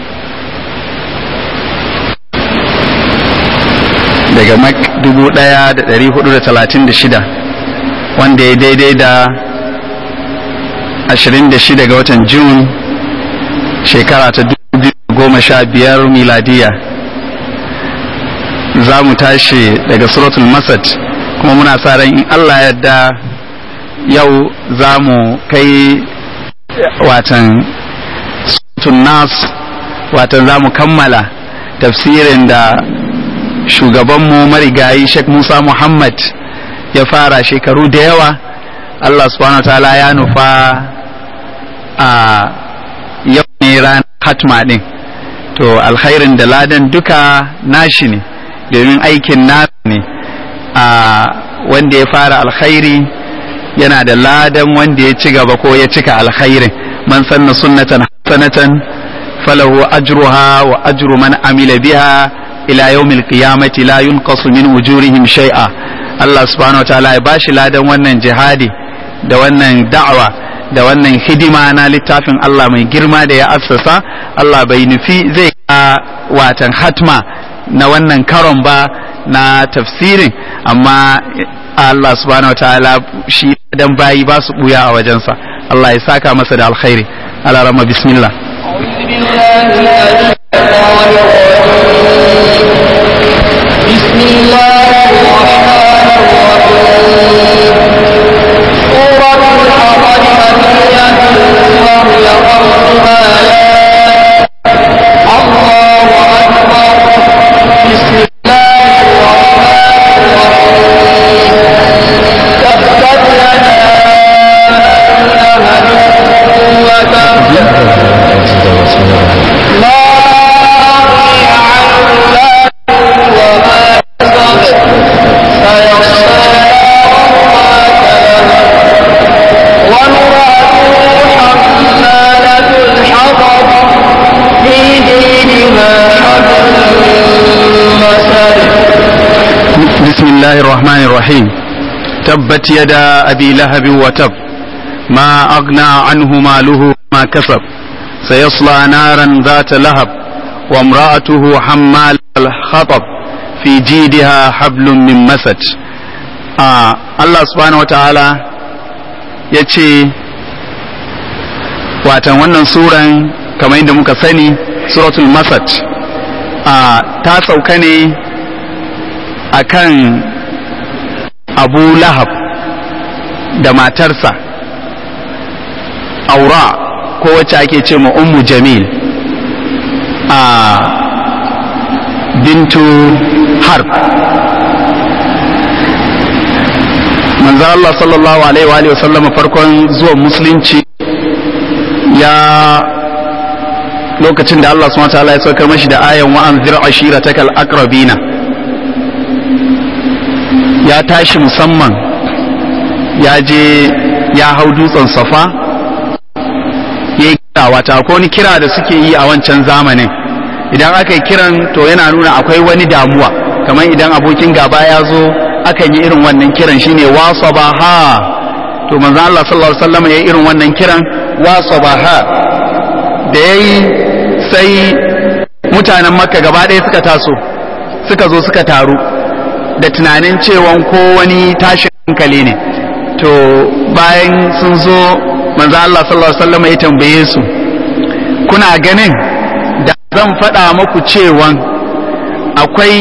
A: daga mak dubu daya da dari hudu da talatin da shida wanda ya daidai da ashirin da shida ga watan jun shekara ta dubu goma sha biyar miladiya za mu tashi daga suratul masad kuma muna sa ran in Allah yadda yau za mu kai watan suratul nas watan za mu kammala tafsirin da shugabanmu marigayi Sheikh Musa Muhammad ya fara shekaru da yawa Allah subhanahu ta'ala ya nufa a yau ne ranar hatma din to alkhairin da ladan duka nashi ne domin aikin nasa ne a wanda ya fara alkhairi yana da ladan wanda ya ci gaba ko ya cika alkhairin man sanna sunnatan hasanatan falahu ajruha wa ajru man amila biha ila yawmil qiyamati la yunqasu min ujurihim shay'a Allah subhanahu wataala ya bashi ladan wannan jihadi da wannan da'awa da wannan hidima na littafin Allah mai girma da ya assasa Allah bai nufi zai ka watan hatma na wannan karon ba na tafsirin amma Allah subhanahu wataala shi dan bayi ba su buya a wajensa Allah ya saka masa da alkhairi ala rama bismillah
B: بسم الله الرحمن الرحيم سورة الحضر مكية وهي خمس آيات الله أكبر بسم الله الرحمن الرحيم تبت يدا أبي لهب وتب ما أغني عنه ماله وما كسب سيصلى نارا ذات لهب وامرأته حمالة الحطب في جيدها حبل من مسد
A: بسم الله الرحمن الرحيم تبت يدا أبي لهب وتب ما أغنى عنه ماله ما كسب سيصلى نارا ذات لهب وامرأته حمال الحطب في جيدها حبل من مسد آه الله سبحانه وتعالى يتي watan wannan suran kamar yadda muka sani suratul masad a ta sauka ne akan abu lahab da matarsa aura ko wacce ake ce ma ummu jamil a bintu harb manzo Allah sallallahu alaihi wa sallam farkon zuwan musulunci ya lokacin da Allah subhanahu wa ta'ala ya saukar mashi da ayan wa anzir ashiratakal aqrabina ya tashi musamman ya je ya hau dutsen safa ya yi kira wata ko wani kira da suke yi a wancan zamanin idan aka yi kiran to yana nuna akwai wani damuwa kamar idan abokin gaba ya zo akan yi irin wannan kiran shine wasa ha to manzo Allah sallallahu alaihi wasallam ya yi irin wannan kiran wasa ha da yayi sai mutanen makka gaba ɗaya suka taso suka zo suka taru da tunanin cewan ko wani tashin hankali ne to bayan sun zo manzo Allah sallallahu alaihi wasallam ya tambaye su kuna ganin da zan faɗa muku cewan akwai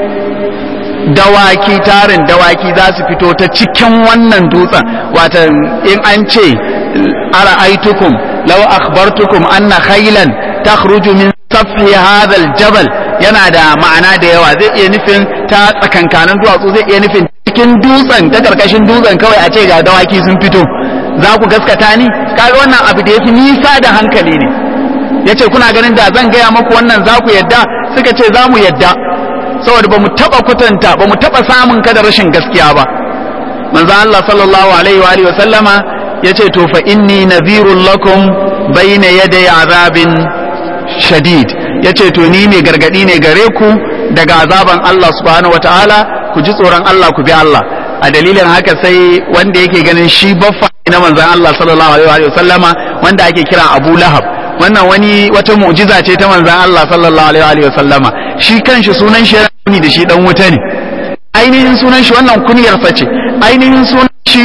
A: dawaki tarin dawaki za su fito ta cikin wannan dutsen wata in an ce ara aitukum law akhbartukum anna khaylan takhruju min safi hadha aljabal yana da ma'ana da yawa zai iya nufin ta tsakankanin duwatsu zai iya nufin cikin dutsen ta karkashin dutsen kawai a ce ga dawaki sun fito za ku gaskata ni kaga wannan abu da yafi nisa da hankali ne yace kuna ganin da zan gaya muku wannan za ku yadda suka ce za mu yadda saboda ba mu taba kwatanta ba mu taba samun ka da rashin gaskiya ba manzo Allah sallallahu alaihi wa alihi wa sallama yace to fa inni nadhirul lakum bayna yaday azabin shadid yace to ni mai gargadi ne gare ku daga azaban Allah subhanahu wataala ku ji tsoron Allah ku bi Allah a dalilin haka sai wanda yake ganin shi baffa na manzon Allah sallallahu alaihi wa sallama wanda ake kira Abu Lahab wannan wani wata mu'jiza ce ta manzon Allah sallallahu alaihi wa sallama shi kanshi sunan shi ne da shi dan wuta ne ainihin sunan shi wannan kunyar sa ce ainihin sunan shi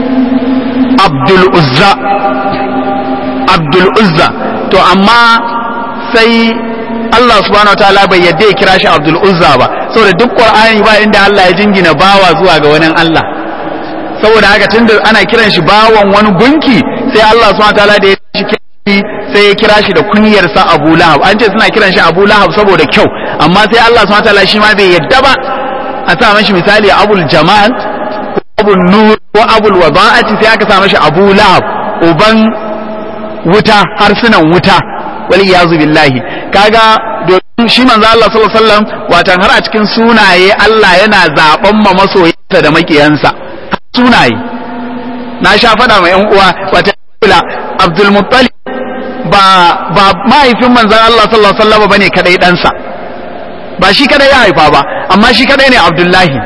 A: Abdul Uzza Abdul Uzza to amma sai Allah subhanahu wa ta'ala bai yadda ya kira shi Abdul Uzza ba saboda duk Qur'ani ba inda Allah ya jingina bawa zuwa ga wani Allah saboda haka tunda ana kiran shi bawan wani gunki sai Allah subhanahu wa ta'ala da ya shi sai ya kira shi da kunyar sa Abu Lahab an ce suna kiran shi Abu Lahab saboda kyau amma sai Allah subhanahu wa ta'ala shi ma bai yadda ba a sa mashi misali Abul Jamal ko Abul Nur ko Abul Wada'ati sai aka sa mashi Abu Lahab uban wuta harsunan wuta wal iyazu billahi kaga domin shi manzo Allah sallallahu alaihi wasallam watan har a cikin sunaye Allah yana zaben ma masoyansa da makiyansa sunaye na sha faɗa ma yan uwa wata kula Abdul Muttalib ba ba mahaifin manzon Allah sallallahu alaihi wasallam bane kadai ɗansa ba shi kadai ya haifa ba amma shi kadai ne Abdullahi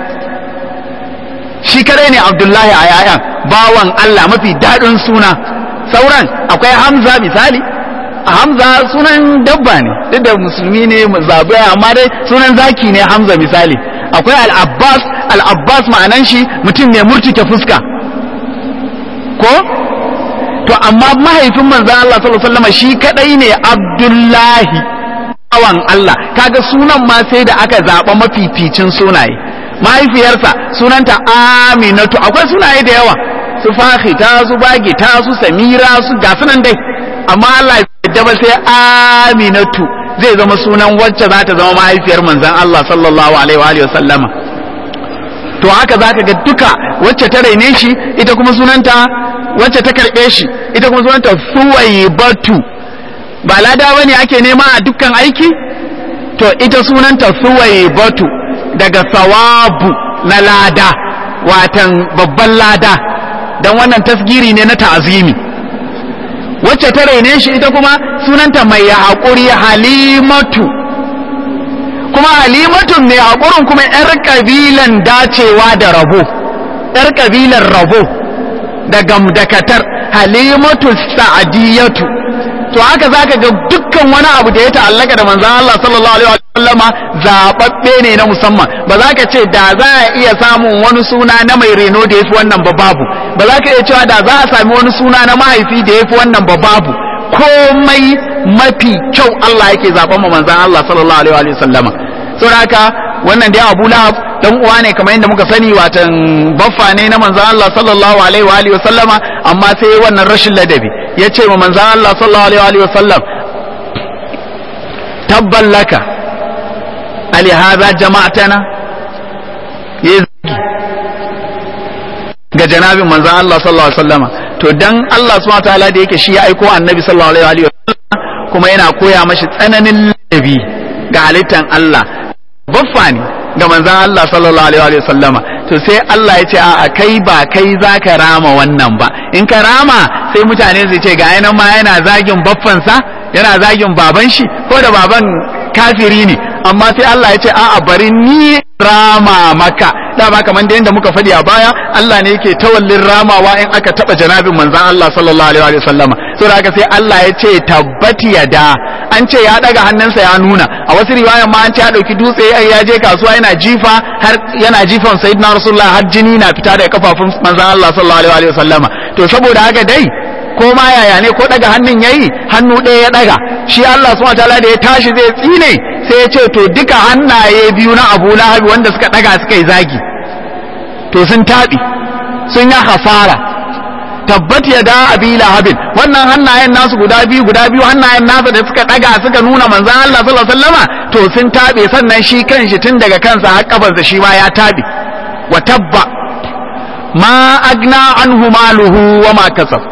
A: shi kadai ne Abdullahi a yayan bawan Allah mafi daɗin suna sauran akwai Hamza misali Hamza sunan dabba ne duk da musulmi ne zabi amma dai sunan zaki ne Hamza misali akwai al-Abbas al-Abbas ma'anan shi mutum mai murtuke fuska ko to amma mahaifin manzon Allah sallallahu alaihi wasallam shi kadai ne Abdullahi awan Allah kaga sunan ma sai da aka zaba mafificin sunaye mahaifiyarsa sunanta Aminatu akwai sunaye da yawa su fahi ta su bagi ta su samira su ga sunan dai amma Allah ya ba sai Aminatu zai zama sunan wacce za ta zama mahaifiyar manzon Allah sallallahu alaihi wa sallama to haka zaka ga duka wacce ta raine shi ita kuma sunanta wacce ta karbe shi ita kuma sunanta Suwaybatu ba lada bane ake nema a dukkan aiki to ita sunanta Suwaybatu daga sawabu na lada watan babban lada dan wannan tasgiri ne na ta'azimi wacce ta raine shi ita kuma sunanta mai haƙuri halimatu kuma halimatun mai haƙurin kuma 'yar ƙabilan dacewa da rabo 'yar ƙabilan rabo da gamdakatar halimatu sa'adiyatu to haka zaka ga dukkan wani abu da ya ta'allaka da manzon Allah sallallahu alaihi wa sallama zababbe ne na musamman ba za ka ce da za a iya samun wani suna na mai reno da yafi wannan ba babu ba za ka iya cewa da za a sami wani suna na mahaifi da yafi wannan ba babu komai mafi kyau Allah yake zaben mu manzon Allah sallallahu alaihi wa sallama saboda haka wannan dai Abu Lahab dan uwa ne kamar yadda muka sani watan baffa ne na manzon Allah sallallahu alaihi wa alihi sallama amma sai wannan rashin ladabi ya ce wa manzon Allah sallallahu alaihi wa alihi sallam tabban laka ali hadha jama'atana ya zagi ga janabin manzon Allah sallallahu alaihi wasallama to dan Allah subhanahu wataala da yake shi ya aiko annabi sallallahu alaihi wa alihi kuma yana koya mashi tsananin ladabi ga halittan Allah baffa ne ga manzan Allah sallallahu alaihi wa sallama to sai Allah ya ce a kai ba kai zaka rama wannan ba in ka rama sai mutane su ce ga yanan ma yana zagin baffansa yana zagin baban shi ko da baban kafiri ne amma sai Allah ya ce a'a bari ni rama maka dama kamar da yadda muka faɗi a baya Allah ne yake tawallin ramawa in aka taɓa janabin manzan Allah sallallahu alaihi wa sallama saboda haka sai Allah ya ce tabbati yada an ce ya daga hannunsa ya nuna a wasu riwayan ma an ce ya dauki dutse ya je kasuwa yana jifa har yana jifan sayyidina rasulullah har jini na fita daga kafafun manzan Allah sallallahu alaihi wa sallama to saboda haka dai ko ma yaya ne ko daga hannun yayi hannu ɗaya ya daga shi Allah subhanahu wataala da ya tashi zai tsine sai ya ce to duka hannaye biyu na Abu Lahab wanda suka daga suka yi zagi to sun taɓi sun yi hasara tabbat ya da abi lahabin wannan hannayen nasu guda biyu guda biyu hannayen nasa da suka daga suka nuna manzan Allah sallallahu alaihi wasallama to sun taɓe sannan shi kanshi tun daga kansa har kafarsa shi ma ya taɓe wa tabba ma agna anhu maluhu wa ma kasab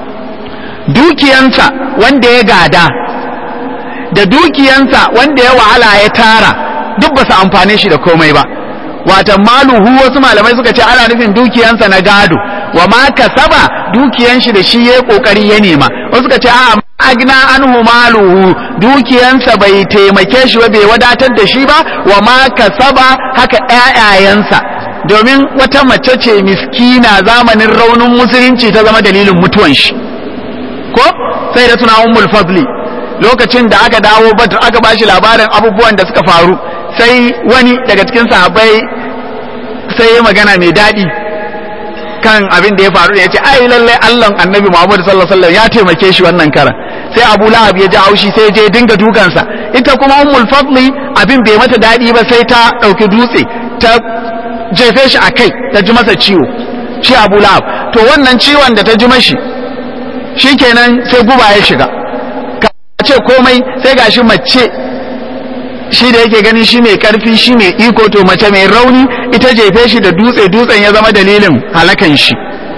A: dukiyansa wanda ya gada da dukiyansa wanda ya wahala ya tara duk ba su amfane shi da komai ba watan maluhu wasu malamai suka ce ana nufin dukiyansa na gado wa ma kasaba dukiyan shi da shi ya kokari ya nema wasu suka ce a agna anhu maluhu dukiyansa bai taimake shi ba bai wadatar da shi ba wa ma kasaba haka ƴaƴayensa domin wata mace ce miskina zamanin raunin musulunci ta zama dalilin mutuwan shi ko sai da tuna ummul fadli lokacin da aka dawo badr aka bashi labarin abubuwan da suka faru sai wani daga cikin sahabbai sai ya magana mai daɗi kan abin da ya faru da ya ce ai lallai Allah annabi Muhammad sallallahu alaihi wasallam ya taimake shi wannan karan sai Abu Lahab ya ji haushi sai je dinga dukansa ita kuma Ummul Fadli abin bai mata daɗi ba sai ta ɗauki dutse ta jefe shi a kai ta ji masa ciwo shi Abu Lahab to wannan ciwon da ta ji mashi shikenan sai guba ya shiga ka ce komai sai gashi mace shi da yake ganin shi mai karfi shi mai iko to mace mai rauni ita jefe shi da dutse dutsen ya zama dalilin halakan shi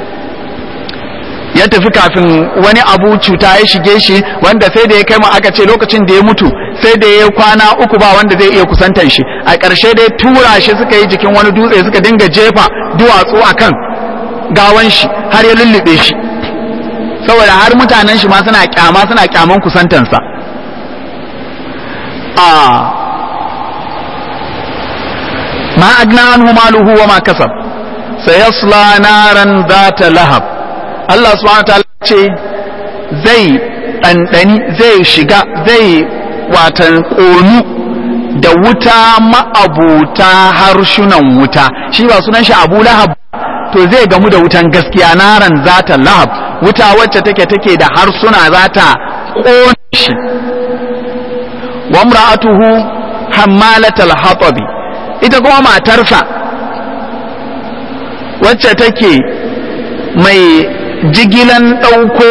A: ya tafi kafin wani abu cuta ya shige shi wanda sai da ya kai mu aka ce lokacin da ya mutu sai da ya kwana uku ba wanda zai iya kusantar shi a ƙarshe dai tura shi suka yi jikin wani dutse suka dinga jefa duwatsu akan gawan shi har ya lullube shi saboda har mutanen shi ma suna kyama suna kyaman kusantansa a ma agna anhu maluhu wa ma kasab sayasla naran zata lahab Allah subhanahu wa ta'ala ce zai ɗanɗani zai shiga zai watan ƙonu da wuta ma'abuta harshunan wuta shi ba sunan shi abu lahab to zai gamu da wutan gaskiya naran zata lahab wuta wacce take take da harsuna zata kona shi wa imra'atuhu hammalatal hatabi ita kuma matarsa wacce take mai jigilan ɗauko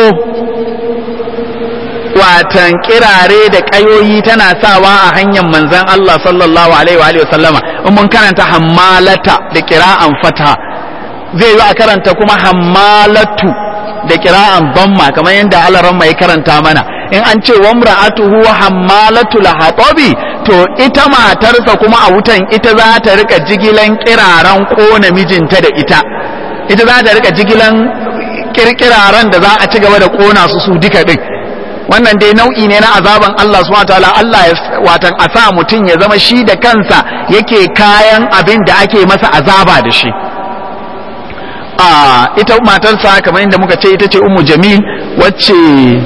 A: watan kirare da ƙayoyi tana sawa a hanyar manzan Allah sallallahu alaihi wa sallama in mun karanta hammalata da kira'an fata zai yi a karanta kuma hammalatu da kira'an bamma kamar yadda alaran mai karanta mana in an ce wa mra'atuhu hammalatu lahatabi to ita matarsa kuma a wutan ita za ta rika jigilan kiraren kona mijinta da ita ita za ta rika jigilan kirkiraren da za a ci gaba da kona su su duka din wannan dai nau'i ne na azaban Allah subhanahu wataala Allah ya watan a sa mutum ya zama shi da kansa yake kayan abin da ake masa azaba da shi a ita matarsa kamar yadda muka ce ita ce ummu jamil wacce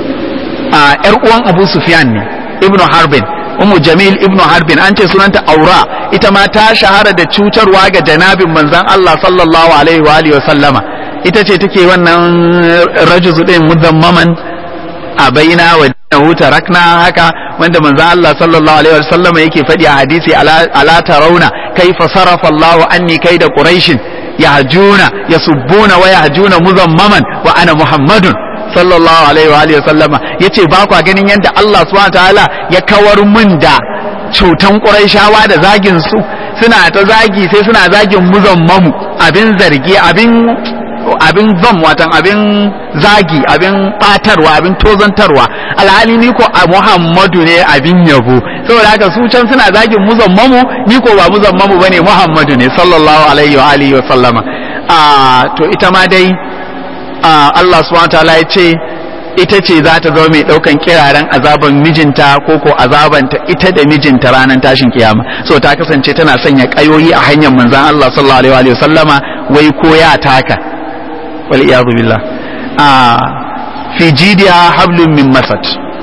A: a yar uwan abu sufyan ne ibnu harbin ummu jamil ibnu harbin an ce sunanta aura ita ma ta shahara da cutarwa ga janabin manzon Allah sallallahu alaihi wa alihi wa sallama ita ce take wannan rajuzu din mudammaman a baina wa dinahu tarakna haka wanda manzo Allah sallallahu alaihi wasallam yake faɗi a hadisi ala tarawna kaifa sarafa Allahu anni kaida quraish yahjuna yasubbuna wa yahjuna muzammaman wa ana muhammadun sallallahu alaihi wa alihi wasallama yace ba kwa ganin yadda Allah subhanahu ta'ala ya kawar mun da cutan quraishawa da zagin su suna ta zagi sai suna zagin muzammamu abin zargi abin abin zam watan abin zagi abin batarwa abin tozantarwa alhali ni ko a muhammadu ne abin yabo saboda haka su can suna zagin muzammamu ni ko ba muzammamu bane muhammadu ne sallallahu alaihi wa alihi wa sallama a to ita ma dai Allah subhanahu wataala ya ce ita ce za ta zama mai daukan kiraren azaban mijinta ko ko azabanta ita da mijinta ranar tashin kiyama so ta kasance tana sanya kayoyi a hanyar manzon Allah sallallahu alaihi wa sallama wai ko ya taka wal'iyadu billah a fi jidiya hablun min masad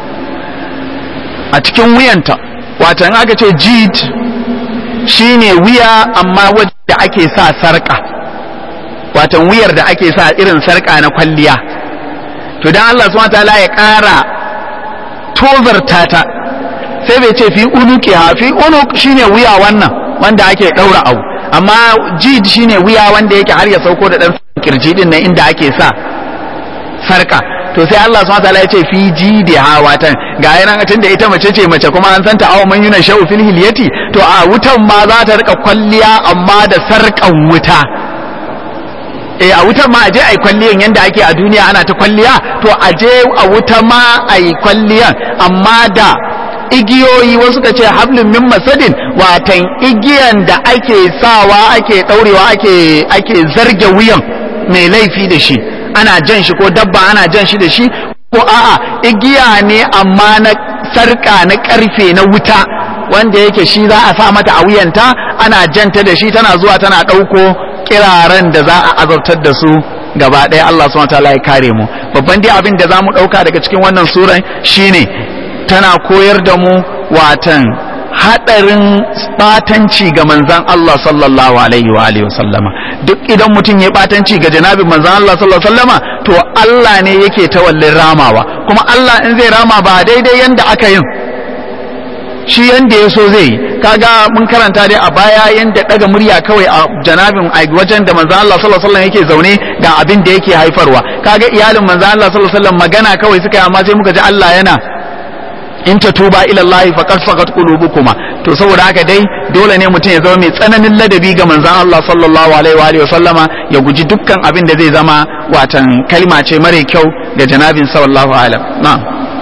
A: a cikin wuyanta watan aka ce jid shine wuya amma wadda ake sa sarka watan wuyar da ake sa irin sarka na kwalliya to dan Allah subhanahu wataala ya ƙara tozarta ta sai bai ce fi unuki ha fi unuk shine wuya wannan wanda ake ɗaura abu amma jid shine wuya wanda yake har ya sauko da dan kirji din nan inda ake sa sarka to sai Allah subhanahu wataala ya ce fi jidi hawatan ga yana tunda ita mace ce mace kuma an santa aw man yuna shau fil hilyati to a wutan ma za ta rika kwalliya amma da sarkan wuta eh a wutan ma aje ai kwalliyan yanda ake a duniya ana ta kwalliya to aje a wuta ma ai kwalliyan amma da igiyoyi wasu ka ce hablin min masadin watan igiyan da ake sawa ake daurewa ake ake zarge wuyan mai laifi da shi ana jan shi ko dabba ana jan shi da shi ko a'a igiya ne amma na sarka na karfe na wuta wanda yake shi za a sa mata a wuyanta ana janta da shi tana zuwa tana ɗauko kiraren da za a azabtar da su gaba ɗaya Allah subhanahu wataala ya kare mu babban dai abin da zamu ɗauka daga cikin wannan suran shine tana koyar da mu watan hadarin batanci ga manzan Allah sallallahu alaihi wa alihi wasallama duk idan mutum ya batanci ga janabin manzan Allah sallallahu alaihi wasallama to Allah ne yake tawallin ramawa kuma Allah in zai rama ba daidai yanda aka yin shi yanda ya so zai yi kaga mun karanta dai a baya yanda daga murya kawai a janabin a wajen da manzan Allah sallallahu alaihi wasallam yake zaune ga abin da yake haifarwa kaga iyalin manzan Allah sallallahu alaihi wasallam magana kawai suka yi amma sai muka ji Allah yana in ta tuba ila Allah faqad faqat qulubukuma to saboda haka dai dole ne mutum ya zama mai tsananin ladabi ga manzon Allah sallallahu alaihi wa alihi wa sallama ya guji dukkan abin da zai zama watan kalma ce mare kyau ga janabin sallallahu alaihi na'am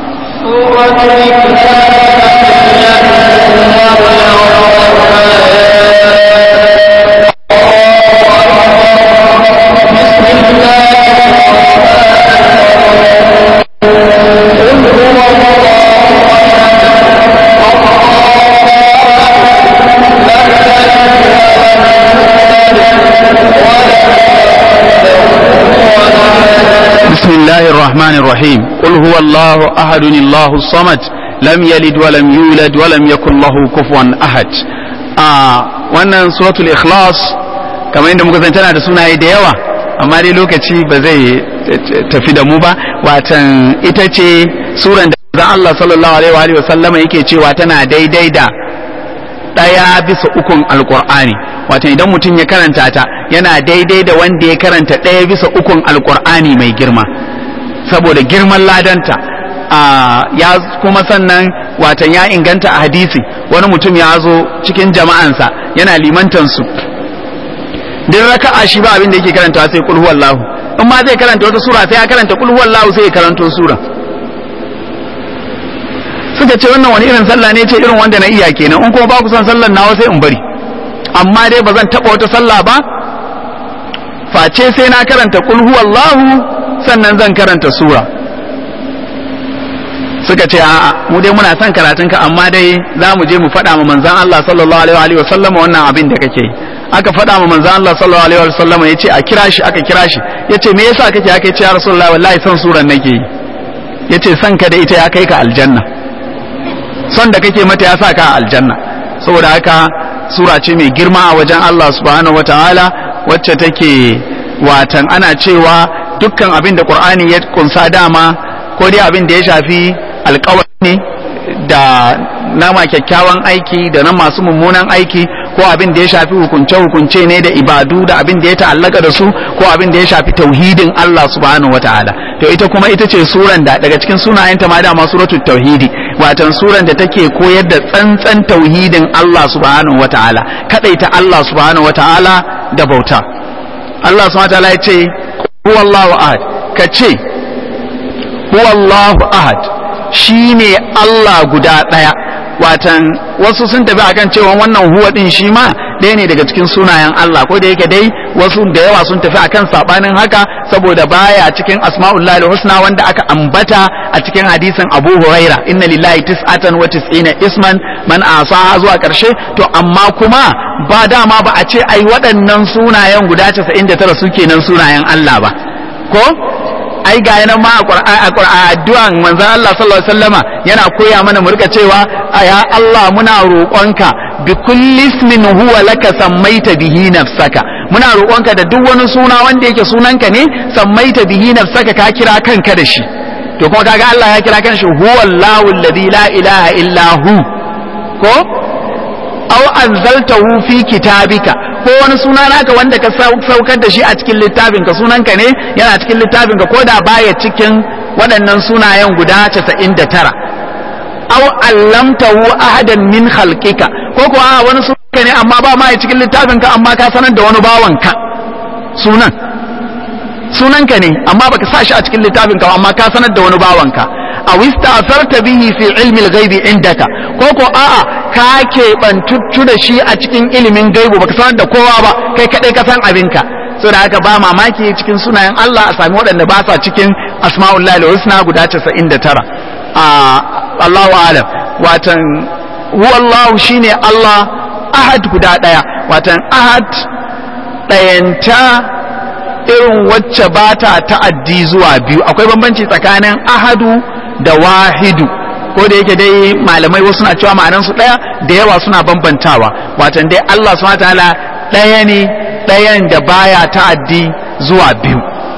A: بسم الله الرحمن الرحيم قل هو الله أحد الله الصمد لم يلد ولم يولد ولم يكن له كفوا أحد آه wannan suratul ikhlas kamar yadda muka tana da sunaye da yawa amma dai lokaci ba zai tafi da mu ba watan ita ce suran da zan Allah sallallahu alaihi wa sallama yake cewa tana daidai da ɗaya bisa ukun alkur'ani wato idan mutum ya karanta ta yana daidai da wanda ya karanta ɗaya bisa ukun alkur'ani mai girma saboda girman ladanta ya kuma sannan watan ya inganta a hadisi wani mutum ya zo cikin jama'ansa yana limantansu din raka'a shi ba abin da yake karanta sai kul huwallahu in ma zai karanta wata sura sai ya karanta kul huwallahu sai ya karanto sura suka ce wannan wani irin sallah ne ce irin wanda na iya kenan in kuma ba ku son sallar nawa sai in bari amma dai ba zan taba wata sallah ba face sai na karanta kul huwallahu sannan zan karanta sura suka ce a'a mu dai muna son karatun ka amma dai za mu je mu faɗa ma manzon Allah sallallahu alaihi wa sallam wannan abin da kake yi aka faɗa ma manzon Allah sallallahu alaihi wa sallam yace a kira shi aka kira shi yace me yasa kake haka yace ya rasulullahi wallahi son suran nake yi yace son ka da ita ya kai ka aljanna son da kake mata ya sa ka aljanna saboda haka sura ce mai girma a wajen Allah subhanahu wataala wacce take watan ana cewa dukkan abin da Qur'ani ya kunsa dama ko dai abin da ya shafi alƙawari ne da nama kyakkyawan aiki da na masu mummunan aiki ko abin da ya shafi hukunce-hukunce ne da ibadu da abin da ya ta'allaka da su ko abin da ya shafi tauhidin Allah subhanahu wataala to ita kuma ita ce suran da daga cikin sunayenta ma dama suratul tauhidi watan suran da take koyar da tsantsan tauhidin Allah subhanahu wataala kadaita Allah subhanahu wataala da bauta Allah subhanahu wataala ya ce huwallahu ahad ka ce huwallahu ahad shine Allah guda daya watan wasu sun tafi akan cewa wannan huwa din shi ma ɗaya ne daga cikin sunayen Allah ko da yake dai wasu da yawa sun tafi akan sabanin haka saboda baya cikin asma'ullahi husna wanda aka ambata a cikin hadisin Abu Huraira inna lillahi tis'atan wa tis'ina isman man asaha zuwa karshe to amma kuma ba dama ba a ce ai waɗannan sunayen guda 99 suke nan sunayen Allah ba ko ai ga yana ma a addu'an manzon Allah sallallahu alaihi wasallama yana koya mana mu rika cewa ya Allah muna roƙonka bi kulli ismin huwa laka sammaita bihi nafsaka muna roƙonka da duk wani suna wanda yake sunanka ne sammaita bihi nafsaka ka kira kanka da shi to kuma kaga Allah ya kira kanshi huwallahu alladhi la ilaha illa hu ko aw anzaltahu fi kitabika ko wani suna naka wanda ka saukar da shi a cikin littafinka sunanka ne yana cikin littafinka ko da baya cikin waɗannan sunayen guda 99 aw allamtahu ahadan min khalqika ko kuwa wani sunanka ne amma ba ma cikin littafinka amma ka sanar da wani bawanka sunan sunanka ne amma baka sa shi a cikin littafinka amma ka sanar da wani bawanka aw ista'sarta bihi fi ilmi al-ghaibi indaka ko ko a'a ka keɓantuttu da shi a cikin ilimin gaibu baka sanar da kowa ba kai kaɗai ka san abinka so da haka ba mamaki cikin sunayen Allah a sami waɗanda ba sa cikin asma'ullahi da husna guda 99 a Allahu alam watan huwallahu shine Allah ahad guda ɗaya watan ahad ɗayanta irin wacce ba ta ta'addi zuwa biyu akwai bambanci tsakanin ahadu da wahidu ko da yake dai malamai wasu na cewa ma'anansu ɗaya da yawa suna bambantawa watan dai Allah subhanahu ta'ala ɗaya ne ɗayan da baya ta'addi zuwa biyu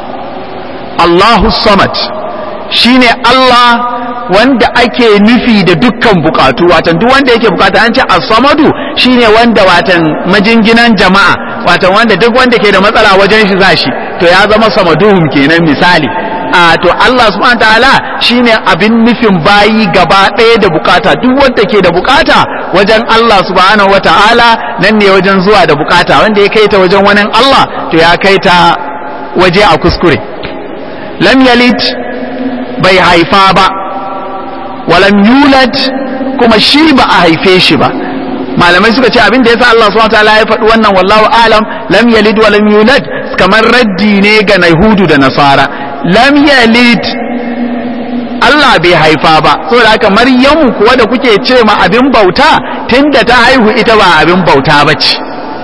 A: Allahu samad shine Allah wanda ake nufi da dukkan bukatu watan duk wanda yake bukata an ce as-samadu shine wanda watan majinginan jama'a watan wanda duk wanda ke da matsala wajen shi zashi to ya zama samaduhum kenan misali a to Allah subhanahu ta'ala shine abin nufin bayi gaba ɗaya da bukata duk wanda ke da bukata wajen Allah subhanahu wata'ala nan ne wajen zuwa da bukata wanda ya kai ta wajen wani Allah to ya kai ta waje a kuskure lam yalid bai haifa ba walam yulad kuma shi ba a haife shi ba malamai suka ce abin da yasa Allah subhanahu wataala ya faɗi wannan wallahu alam lam yalid wa lam yulad kamar raddi ne ga Yahudu da Nasara lam yalid Allah bai haifa ba saboda haka Maryamu kuwa da kuke ce ma abin bauta tunda ta haihu ita ba abin bauta bace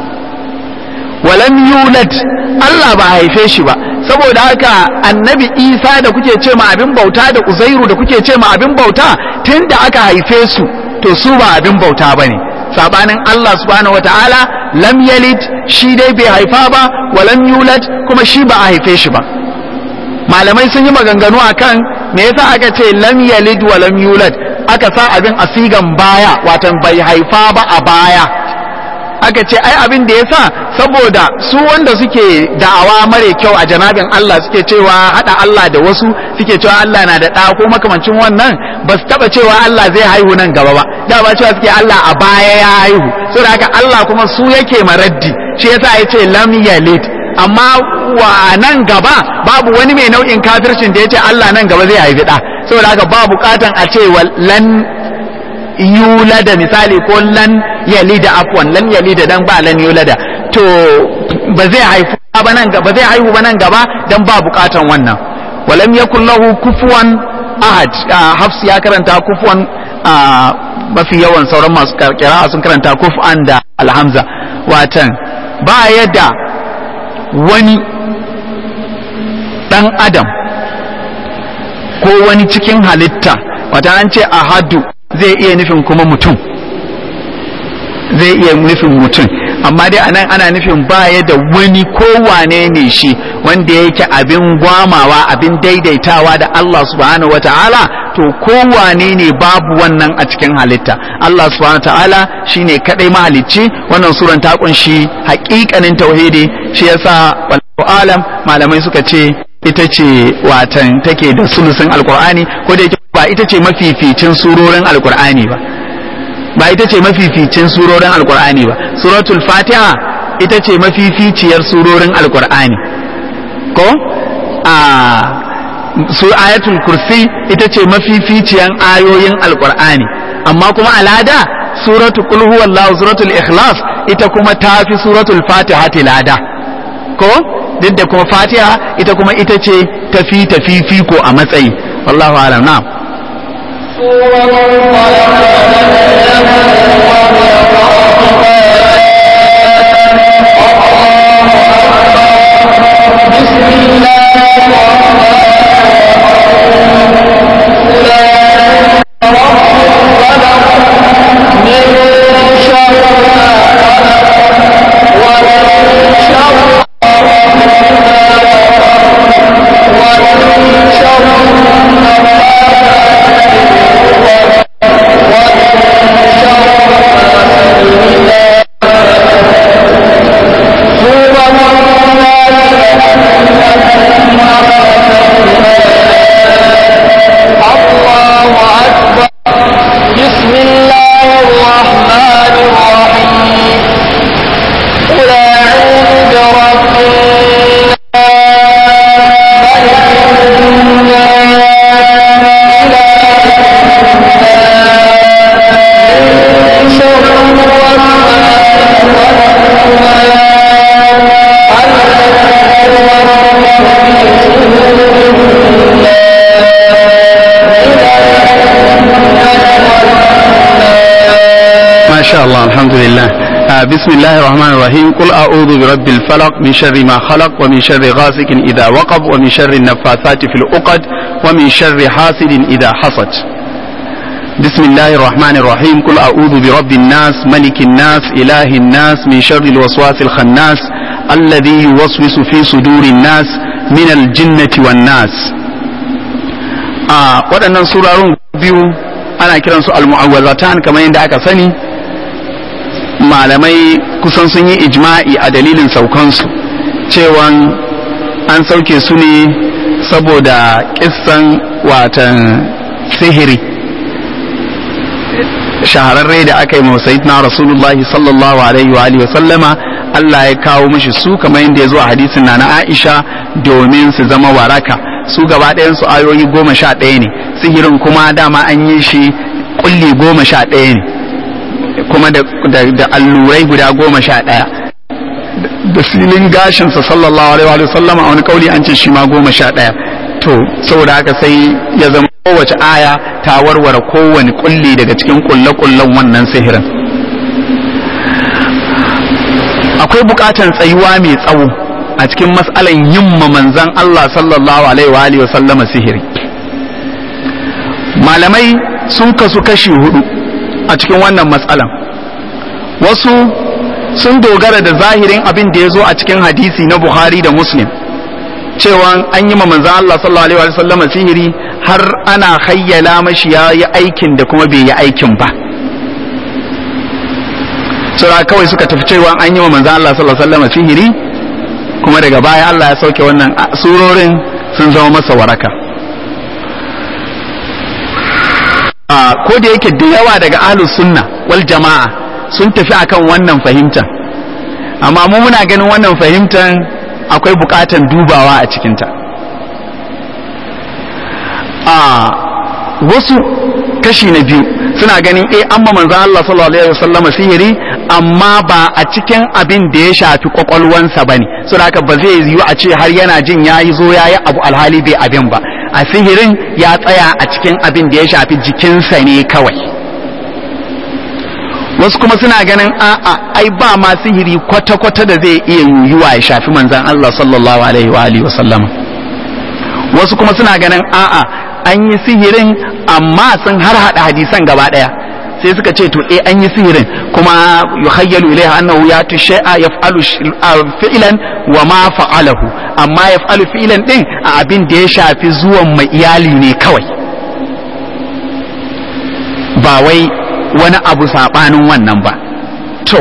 A: wa lam yulad Allah ba haife shi ba saboda haka annabi Isa da kuke ce ma abin bauta da Uzairu da kuke ce ma abin bauta tunda aka haife su to su ba abin bauta bane sabanin Allah subhanahu wataala lam yalid shi dai bai haifa ba wa lam yulad kuma shi ba a haife shi ba malamai sun yi maganganu akan me yasa aka ce lam yalid wa lam yulad aka sa abin a sigan baya watan bai haifa ba a baya aka ce ai abin da yasa saboda su wanda suke da'awa mare kyau a janabin Allah suke cewa hada Allah da wasu suke cewa Allah na da ɗa ko makamancin wannan ba su taba cewa Allah zai haihu nan gaba ba da ba cewa suke Allah a baya ya haihu saboda haka Allah kuma su yake maraddi shi yasa ya ce lam yalid amma wa nan gaba babu wani mai nau'in kafircin da ya ce Allah nan gaba zai haifi ɗa saboda haka ba bukatan a ce lan yulada misali ko lan yalida afwan lan yalida dan ba lan yulada to ba zai haifu ba nan gaba zai haihu ba nan gaba dan ba bukatan wannan walam yakul lahu kufuwan ahad hafs ya karanta kufuwan mafi yawan sauran masu kira sun karanta kufan da alhamza watan ba yadda wani dan adam ko wani cikin halitta wata an ce ahadu zai iya nufin kuma mutum zai iya nufin mutum amma dai anan ana nufin baya da wani kowane ne shi wanda yake abin gwamawa abin daidaitawa da Allah subhanahu wataala to kowane ne babu wannan a cikin halitta Allah subhanahu wataala shine kadai mahalicci wannan suran ta kunshi haƙiƙanin tauhidi shi yasa wallahu alam malamai suka ce ita ce watan take da sulusun alkur'ani ko da ba ita ce mafificin surorin alkur'ani ba ba ita ce mafificin surorin alkur'ani ba suratul fatiha ita ce mafificiyar surorin alkur'ani ko a su ayatul kursi ita ce mafificiyan ayoyin alkur'ani amma kuma alada suratul qul huwallahu suratul ikhlas ita kuma tafi suratul fatiha tilada ko duk da kuma fatiha ita kuma ita ce tafi tafi fiko a matsayi wallahu alam na'am شاء الله الحمد لله آه بسم الله الرحمن الرحيم قل أعوذ برب الفلق من شر ما خلق ومن شر غاسق إذا وقب ومن شر النفاثات في العقد ومن شر حاسد إذا حسد بسم الله الرحمن الرحيم قل أعوذ برب الناس ملك الناس إله الناس من شر الوسواس الخناس الذي يوسوس في صدور الناس من الجنة والناس آه waɗannan surarun biyu ana kiransu al-mu'awwazatan kamar yadda aka sani malamai kusan sun yi ijma'i a dalilin saukansu cewan an sauke su ne saboda kissan watan sihiri shahararre da aka yi masayid na rasulullahi sallallahu alaihi wa alihi sallama Allah ya kawo mishi su kamar yadda ya zo a hadisin na na Aisha domin su zama waraka su gaba ɗayan su ayoyi goma sha ɗaya ne sihirin kuma dama an yi shi kulli goma sha ɗaya ne kuma da allurai guda goma sha ɗaya da filin gashinsa sallallahu alaihi wa sallam a wani kauli an ce shi ma goma sha ɗaya to saboda haka sai ya zama kowace aya ta warware kowane kulli daga cikin kulle-kullen wannan sihirin akwai bukatan tsayuwa mai tsawo a cikin matsalan yin manzan Allah sallallahu alaihi wa sallama sihiri malamai sun kasu kashi hudu a cikin wannan matsalan wasu sun dogara da zahirin abin da ya zo a cikin hadisi na buhari da muslim cewa an yi ma manzan Allah sallallahu alaihi wa sallama sihiri har ana hayyala mashi ya yi aikin da kuma bai yi aikin ba sura kawai suka tafi cewa an yi wa manzan Allah sallallahu alaihi wa sallama sihiri kuma daga baya Allah ya sauke wannan surorin sun zama masa waraka ko da yake da yawa daga ahlus sunna wal jama'a sun tafi akan wannan fahimtar amma mu muna ganin wannan fahimtar akwai bukatan dubawa a cikinta a wasu kashi na biyu suna ganin eh amma manzon Allah sallallahu alaihi wasallam sihiri amma ba a cikin abin da ya shafi kwakwalwansa bane saboda haka ba zai yiwu a ce har yana jin yayi zo yayi abu alhali bai abin ba a sihirin ya tsaya a cikin abin da ya shafi jikinsa ne kawai wasu kuma suna ganin a'a ai ba ma sihiri kwata-kwata da zai iya yiwuwa ya shafi manzan Allah sallallahu alaihi wa alihi wasallam wasu kuma suna ganin a'a an yi sihirin amma sun har hada hadisan gaba daya sai suka ce to eh an yi sihirin kuma yuhayyalu ilaiha annahu yatu shay'a yaf'alu fi'lan wa ma fa'alahu amma yaf'alu fi'lan din a abin da ya shafi zuwan mai iyali ne kawai ba wai wani abu saɓanin wannan ba to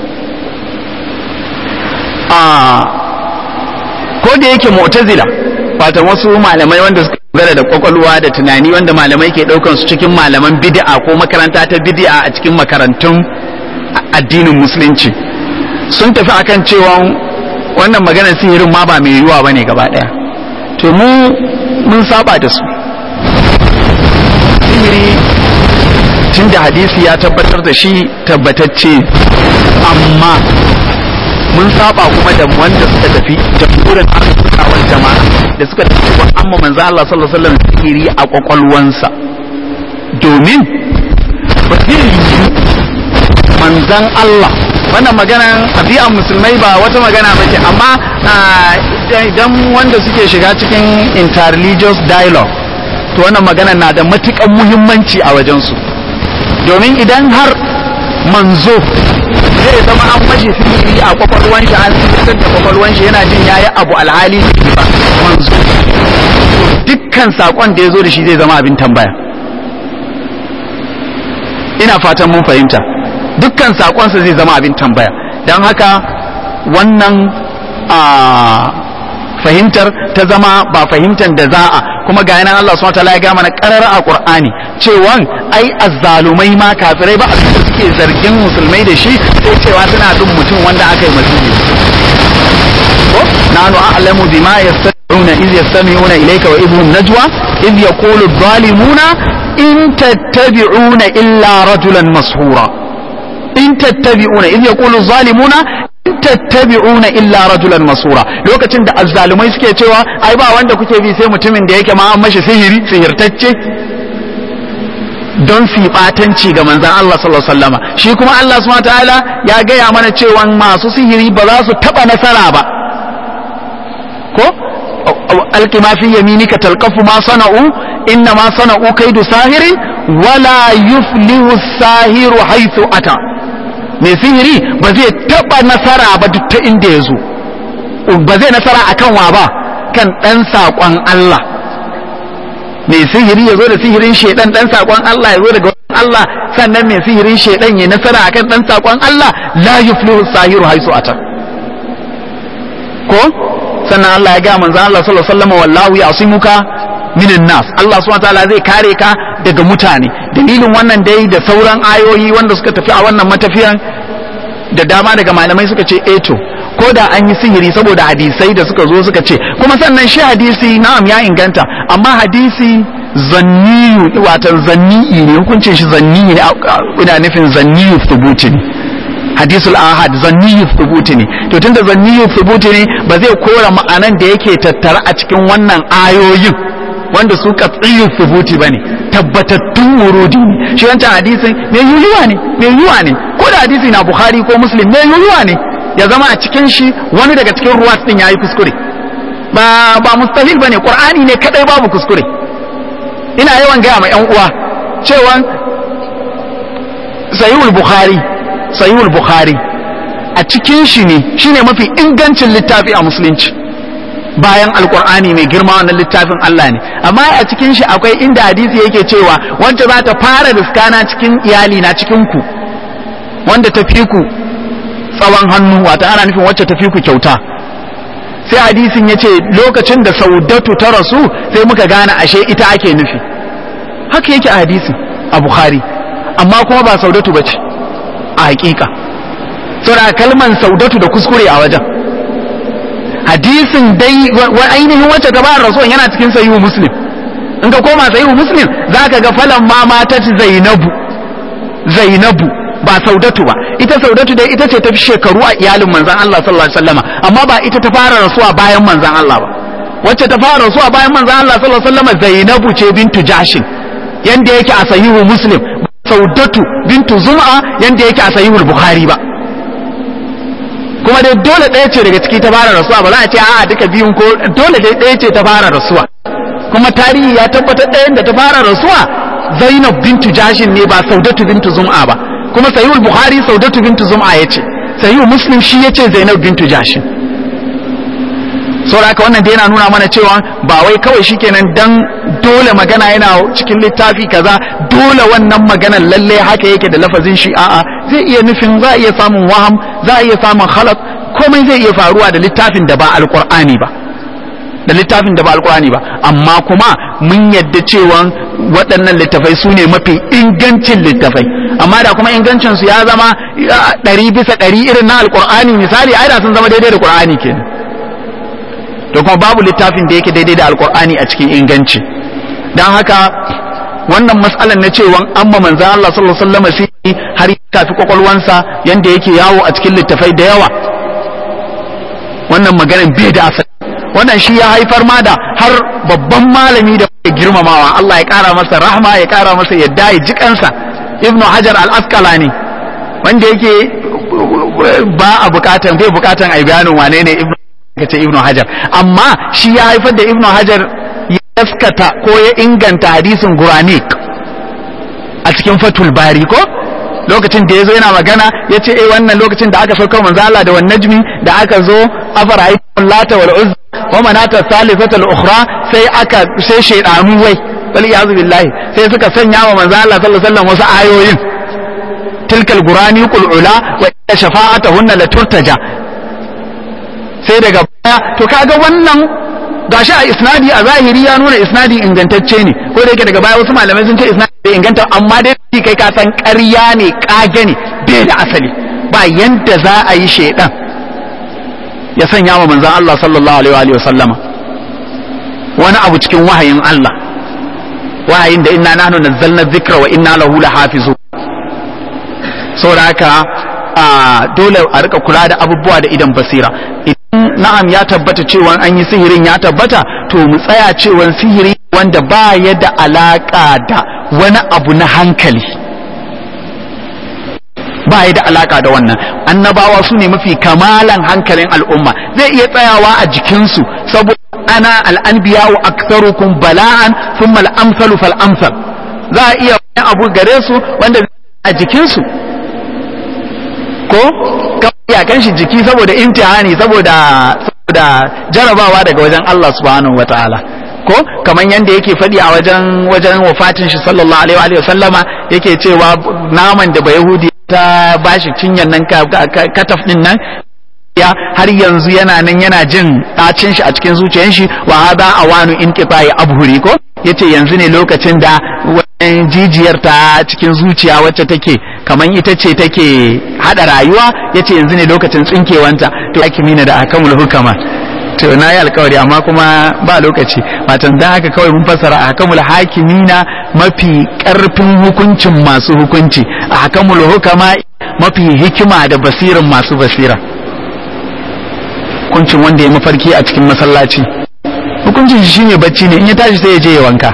A: a ko da yake mu'tazila fatan wasu malamai wanda suka dogara da kwakwalwa da tunani wanda malamai ke ɗaukan su cikin malaman bid'a ko makaranta ta bid'a a cikin makarantun addinin musulunci sun tafi akan cewa wannan maganar sihirin ma ba mai yiwuwa bane gaba ɗaya to mu mun saba da su sihiri tun da hadisi ya tabbatar da shi tabbatacce amma mun saba kuma da wanda suka tafi jamhurin arzikawar jama'a da suka tafi wa amma manzo Allah sallallahu alaihi wasallam sihiri a kwakwalwansa domin ba zai yi manzan Allah wannan maganan abiyan musulmai ba wata magana ba ce amma idan wanda suke shiga cikin interreligious dialogue to wannan magana na da matukan muhimmanci a wajensu domin idan har manzo zai zama an mashi sihiri a kwakwalwan shi an sitar da kwakwalwan shi yana jin yayi abu alhali ba manzo dukkan sakon da ya zo da shi zai zama abin tambaya ina fatan mun fahimta dukkan sakonsa zai zama abin tambaya don haka wannan a fahimtar ta zama ba fahimtar da za'a kuma ga yanan Allah subhanahu wataala ya ga mana qarara a Qur'ani cewa ai azzalumai ma kafirai ba abin da suke zargin musulmai da shi sai cewa suna bin mutum wanda aka yi masiri ko nanu a'lamu bima yastami'una iz yastami'una ilayka wa idhum najwa iz yaqulu adh-dhalimuna in tattabi'una illa rajulan mashura in tattabi'una iz yaqulu adh-dhalimuna tattabi'una illa rajulan masura lokacin da azzalumai suke cewa ai ba wanda kuke bi sai mutumin da yake ma an mashi sihiri sihirtacce don su batanci ga manzon Allah sallallahu alaihi wasallama shi kuma Allah subhanahu wataala ya gaya mana cewa masu sihiri ba za su taba nasara ba ko alqi ma fi yaminika talqafu ma sana'u inna ma sana'u kaidu sahirin wala yuflihu sahiru haythu ata mai sihiri ba zai taba nasara ba duk ta inda ya zo ba zai nasara akan wa ba kan ɗan saƙon Allah mai sihiri ya zo da sihirin shaidan ɗan saƙon Allah ya zo daga Allah sannan mai sihirin shaidan ya nasara akan ɗan saƙon Allah la yuflihu sahiru haisu ata ko sannan Allah ya ga manzo Allah sallallahu alaihi wasallam wallahu ya'simuka minan nas Allah subhanahu wataala zai kare ka daga mutane dalilin wannan dai da sauran ayoyi wanda suka tafi a wannan matafiyan da dama daga malamai suka ce eto ko da an yi sihiri saboda hadisai da suka zo suka ce kuma sannan shi hadisi na'am ya inganta amma hadisi zanniyu watan zanni'i ne hukuncin shi zanni'i ne ina nufin zanniyu thubuti ne hadisul ahad zanniyu thubuti ne to tunda zanniyu thubuti ne ba zai kora ma'anan da yake tattara a cikin wannan ayoyin wanda su katsiyu thubuti bane tabbatattun wurudi ne shi wancan hadisin mai yuyuwa ne mai yuyuwa ne ko da hadisi na bukhari ko muslim mai yuyuwa ne ya zama a cikin shi wani daga cikin ruwa din yayi kuskure ba ba mustahil bane qur'ani ne kadai babu kuskure ina yawan gaya ma yan uwa cewa sahihul bukhari sahihul bukhari a cikin shi ne shine mafi ingancin littafi a musulunci bayan alkur'ani mai girma wannan littafin Allah ne amma a cikin shi akwai inda hadisi yake cewa wanda za ta fara riskana cikin iyali na cikin ku wanda ta fi ku tsawon hannu wata ana nufin wacce ta fi ku kyauta sai hadisin ya ce lokacin da saudatu ta rasu sai muka gane ashe ita ake nufi haka yake a hadisin a bukhari amma kuma ba saudatu ba ce a hakika saboda kalman saudatu da kuskure a wajen hadisin dai ainihin wacce ta bayar rasuwan yana cikin sahihu muslim in ka koma sahihu muslim zaka ga falan ma matat zainabu zainabu ba saudatu ba ita saudatu dai ita ce ta fi shekaru a iyalin manzon Allah sallallahu alaihi wasallama amma ba ita ta fara rasuwa bayan manzon Allah ba wacce ta fara rasuwa bayan manzon Allah sallallahu alaihi wasallama zainabu ce bintu jashin yanda yake a sahihu muslim saudatu bintu zum'a yanda yake a sahihul bukhari ba kuma dai dole ɗaya ce daga ciki ta fara rasuwa ba za a ce a'a duka biyun ko dole dai ɗaya ce ta fara rasuwa kuma tarihi ya tabbatar ɗayan da ta fara rasuwa Zainab bintu Jashin ne ba Saudatu bintu Zum'a ba kuma Sahihul Bukhari Saudatu bintu Zum'a yace Sahihul Muslim shi yace Zainab bintu Jashin saboda haka wannan da yana nuna mana cewa ba wai kawai shikenan dan dole magana yana cikin littafi kaza dole wannan maganar lalle haka yake da lafazin shi a'a zai iya nufin za a iya samun waham za a iya samun khalat komai zai iya faruwa da littafin da ba alqur'ani ba da littafin da ba alqur'ani ba amma kuma mun yadda cewa waɗannan littafai su ne mafi ingancin littafai amma da kuma ingancin su ya zama ɗari bisa ɗari irin na alqur'ani misali ai da sun zama daidai da qur'ani kenan da kuma babu littafin da yake daidai da alkur'ani a cikin inganci don haka wannan matsalar na cewa an ma manzan Allah sallallahu alaihi wasallam sai har ya tafi kwakwalwansa yanda yake yawo a cikin littafai da yawa wannan maganar bai da asali wannan shi ya haifar ma da har babban malami da ya girmamawa Allah ya kara masa rahma ya kara masa yadda ya ji kansa ibnu hajar al-asqalani wanda yake ba a bukatan bai bukatan ai bayanin wane ne ibnu ka ce ibnu hajar amma shi ya haifar da ibnu hajar ya yaskata ko ya inganta hadisin guranik a cikin fatul bari ko lokacin da ya zo yana magana ya ce eh wannan lokacin da aka saukar manzo Allah da wan najmi da aka zo afara ayyul lata wal uzza wa manata salisatul ukhra sai aka sai shaydanu wai wal iyazu billahi sai suka sanya wa manzo Allah sallallahu alaihi wasallam wasu ayoyin tilkal guraniqul ula wa shafa'atuhunna la turtaja sai daga baya to kaga wannan gashi a isnadi a zahiri ya nuna isnadi ingantacce ne ko da yake daga baya wasu malamai sun ce isnadi bai inganta amma dai kai ka san ƙarya ne kage ne bai da asali ba yanda za a yi shedan ya sanya wa manzon Allah sallallahu alaihi wa sallama wani abu cikin wahayin Allah wahayin da inna nahnu nazzalna dhikra wa inna lahu lahafizun saboda haka dole a rika kula da abubuwa da idan basira na'am ya tabbata cewa an yi sihirin ya tabbata to mu tsaya cewa sihiri wanda ba ya da alaka da wani abu na hankali ba ya da alaka da wannan annabawa su ne mafi kamalan hankalin al'umma zai iya tsayawa a jikinsu saboda ana al'anbiya wa aktsarukum bala'an thumma al-amsalu fal amsal za a iya wani abu gare su wanda a jikinsu ko iyakan shi jiki saboda imtihani saboda saboda jarabawa daga wajen Allah subhanahu wataala ko kaman yanda yake faɗi a wajen wajen wafatin shi sallallahu alaihi wa sallama yake cewa naman da bayahudi ta bashi cinyan nan kataf din nan ya har yanzu yana nan yana jin ɗacin shi a cikin zuciyar shi wa hada awanu inqita'i abhuri ko yace yanzu ne lokacin da wannan jijiyar ta cikin zuciya wacce take kaman ita ce take hada rayuwa yace yanzu ne lokacin tsinkewanta to hakimina da akamul hukama to na yi alkawari amma kuma ba lokaci matan dan haka kawai mun fassara a hakamul hakimina mafi karfin hukuncin masu hukunci a hakamul hukama mafi hikima da basirin masu basira hukuncin wanda ya mafarki a cikin masallaci hukuncin shi shine bacci ne in ya tashi sai ya je ya wanka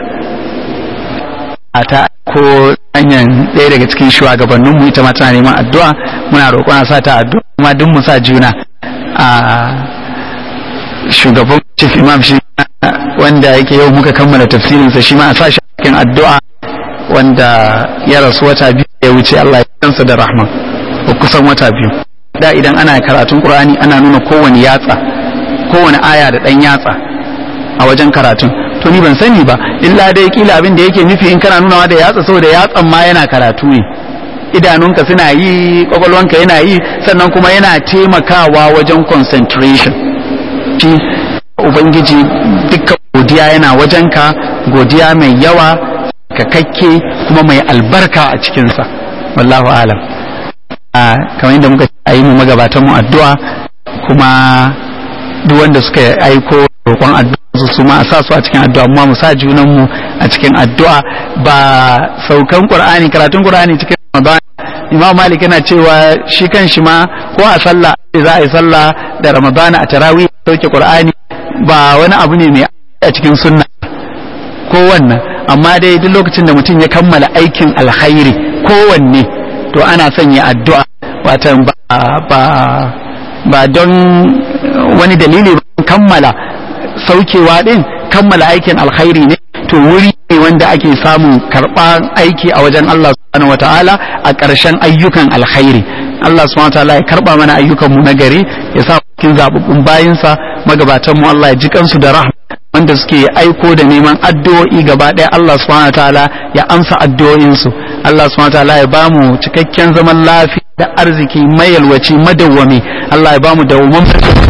A: a ta ko hanyar ɗaya daga cikin shugabannin mu ita ma tana neman addu'a muna roƙon a sa ta addu'a kuma duk mu sa juna a shugaban chief imam shi wanda yake yau muka kammala tafsirinsa shi ma a sa shi cikin addu'a wanda ya rasu wata biyu ya wuce Allah ya kansa da rahma ko kusan wata biyu da idan ana karatun qur'ani ana nuna kowane yatsa kowane aya da dan yatsa a wajen karatun to ni ban sani ba illa dai kila abin da yake nufi in kana nunawa da yatsa saboda yatsan ma yana karatu ne idanunka suna yi kwakwalwanka yana yi sannan kuma yana taimakawa wajen concentration shi ubangiji dukkan godiya yana wajenka godiya mai yawa kakakke kuma mai albarka a cikinsa wallahu alam a kamar yadda muka a yi mu magabatan mu addu'a kuma duk wanda suka aiko roƙon addu'a su su ma a sa su a cikin addu'a amma mu sa junan mu a cikin addu'a ba saukan qur'ani karatun qur'ani cikin ramadan imam malik yana cewa shi kan shi ma ko a sallah za a yi sallah da ramadana a tarawih sauke qur'ani ba wani abu ne mai a cikin sunna ko wannan amma dai duk lokacin da mutum ya kammala aikin alkhairi kowanne to ana son ya addu'a watan ba ba ba don wani dalili ba kammala saukewa din kammala aikin alkhairi ne to wuri ne wanda ake samun karɓar aiki a wajen Allah subhanahu wataala a ƙarshen ayyukan alkhairi Allah subhanahu wataala ya karɓa mana ayyukan mu na gari ya sa cikin zababbun bayinsa magabatan mu Allah ya ji kansu da rahma wanda suke aiko da neman addu'o'i gaba ɗaya Allah subhanahu wataala ya amsa addu'o'insu Allah subhanahu wataala ya bamu cikakken zaman lafiya da arziki mayalwaci madawwami Allah ya bamu dawwaman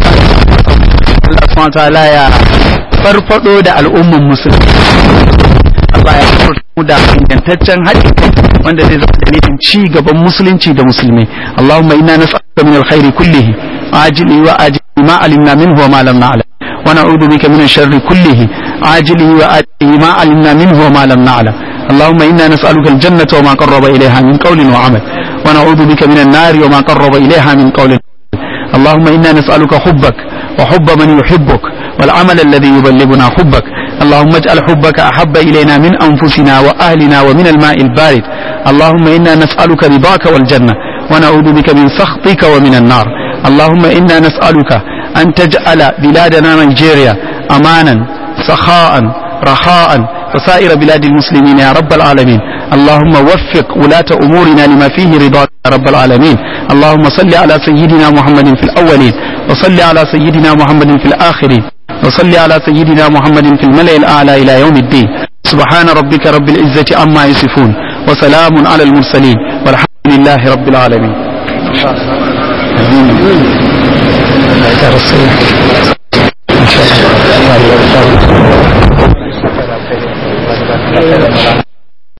A: Allah subhanahu wataala ya farfado da al'umman musulmi Allah ya farfado da ingantaccen haɗi wanda zai zama dalilin ci gaban musulunci da musulmi Allahumma inna nas'aluka min alkhairi kullihi ajili wa ajili ma alimna minhu wa ma lam na'lam wa na'udhu bika min sharri kullihi ajili wa ajili ma alimna minhu wa ma lam na'lam اللهم إنا نسألك الجنة وما قرب إليها من قول وعمل ونعوذ بك من النار وما قرب إليها من قول اللهم إنا نسألك حبك وحب من يحبك والعمل الذي يبلغنا حبك اللهم اجعل حبك أحب إلينا من أنفسنا وأهلنا ومن الماء البارد اللهم إنا نسألك رضاك والجنة ونعوذ بك من سخطك ومن النار اللهم إنا نسألك أن تجعل بلادنا نيجيريا أمانا سخاء رخاء وسائر بلاد المسلمين يا رب العالمين اللهم وفق ولاة أمورنا لما فيه رضاك يا رب العالمين اللهم صل على سيدنا محمد في الأولين وصل على سيدنا محمد في الآخرين وصل على سيدنا محمد في الملأ الأعلى إلى يوم الدين سبحان ربك رب العزة عما يصفون وسلام على المرسلين والحمد لله رب العالمين آمين.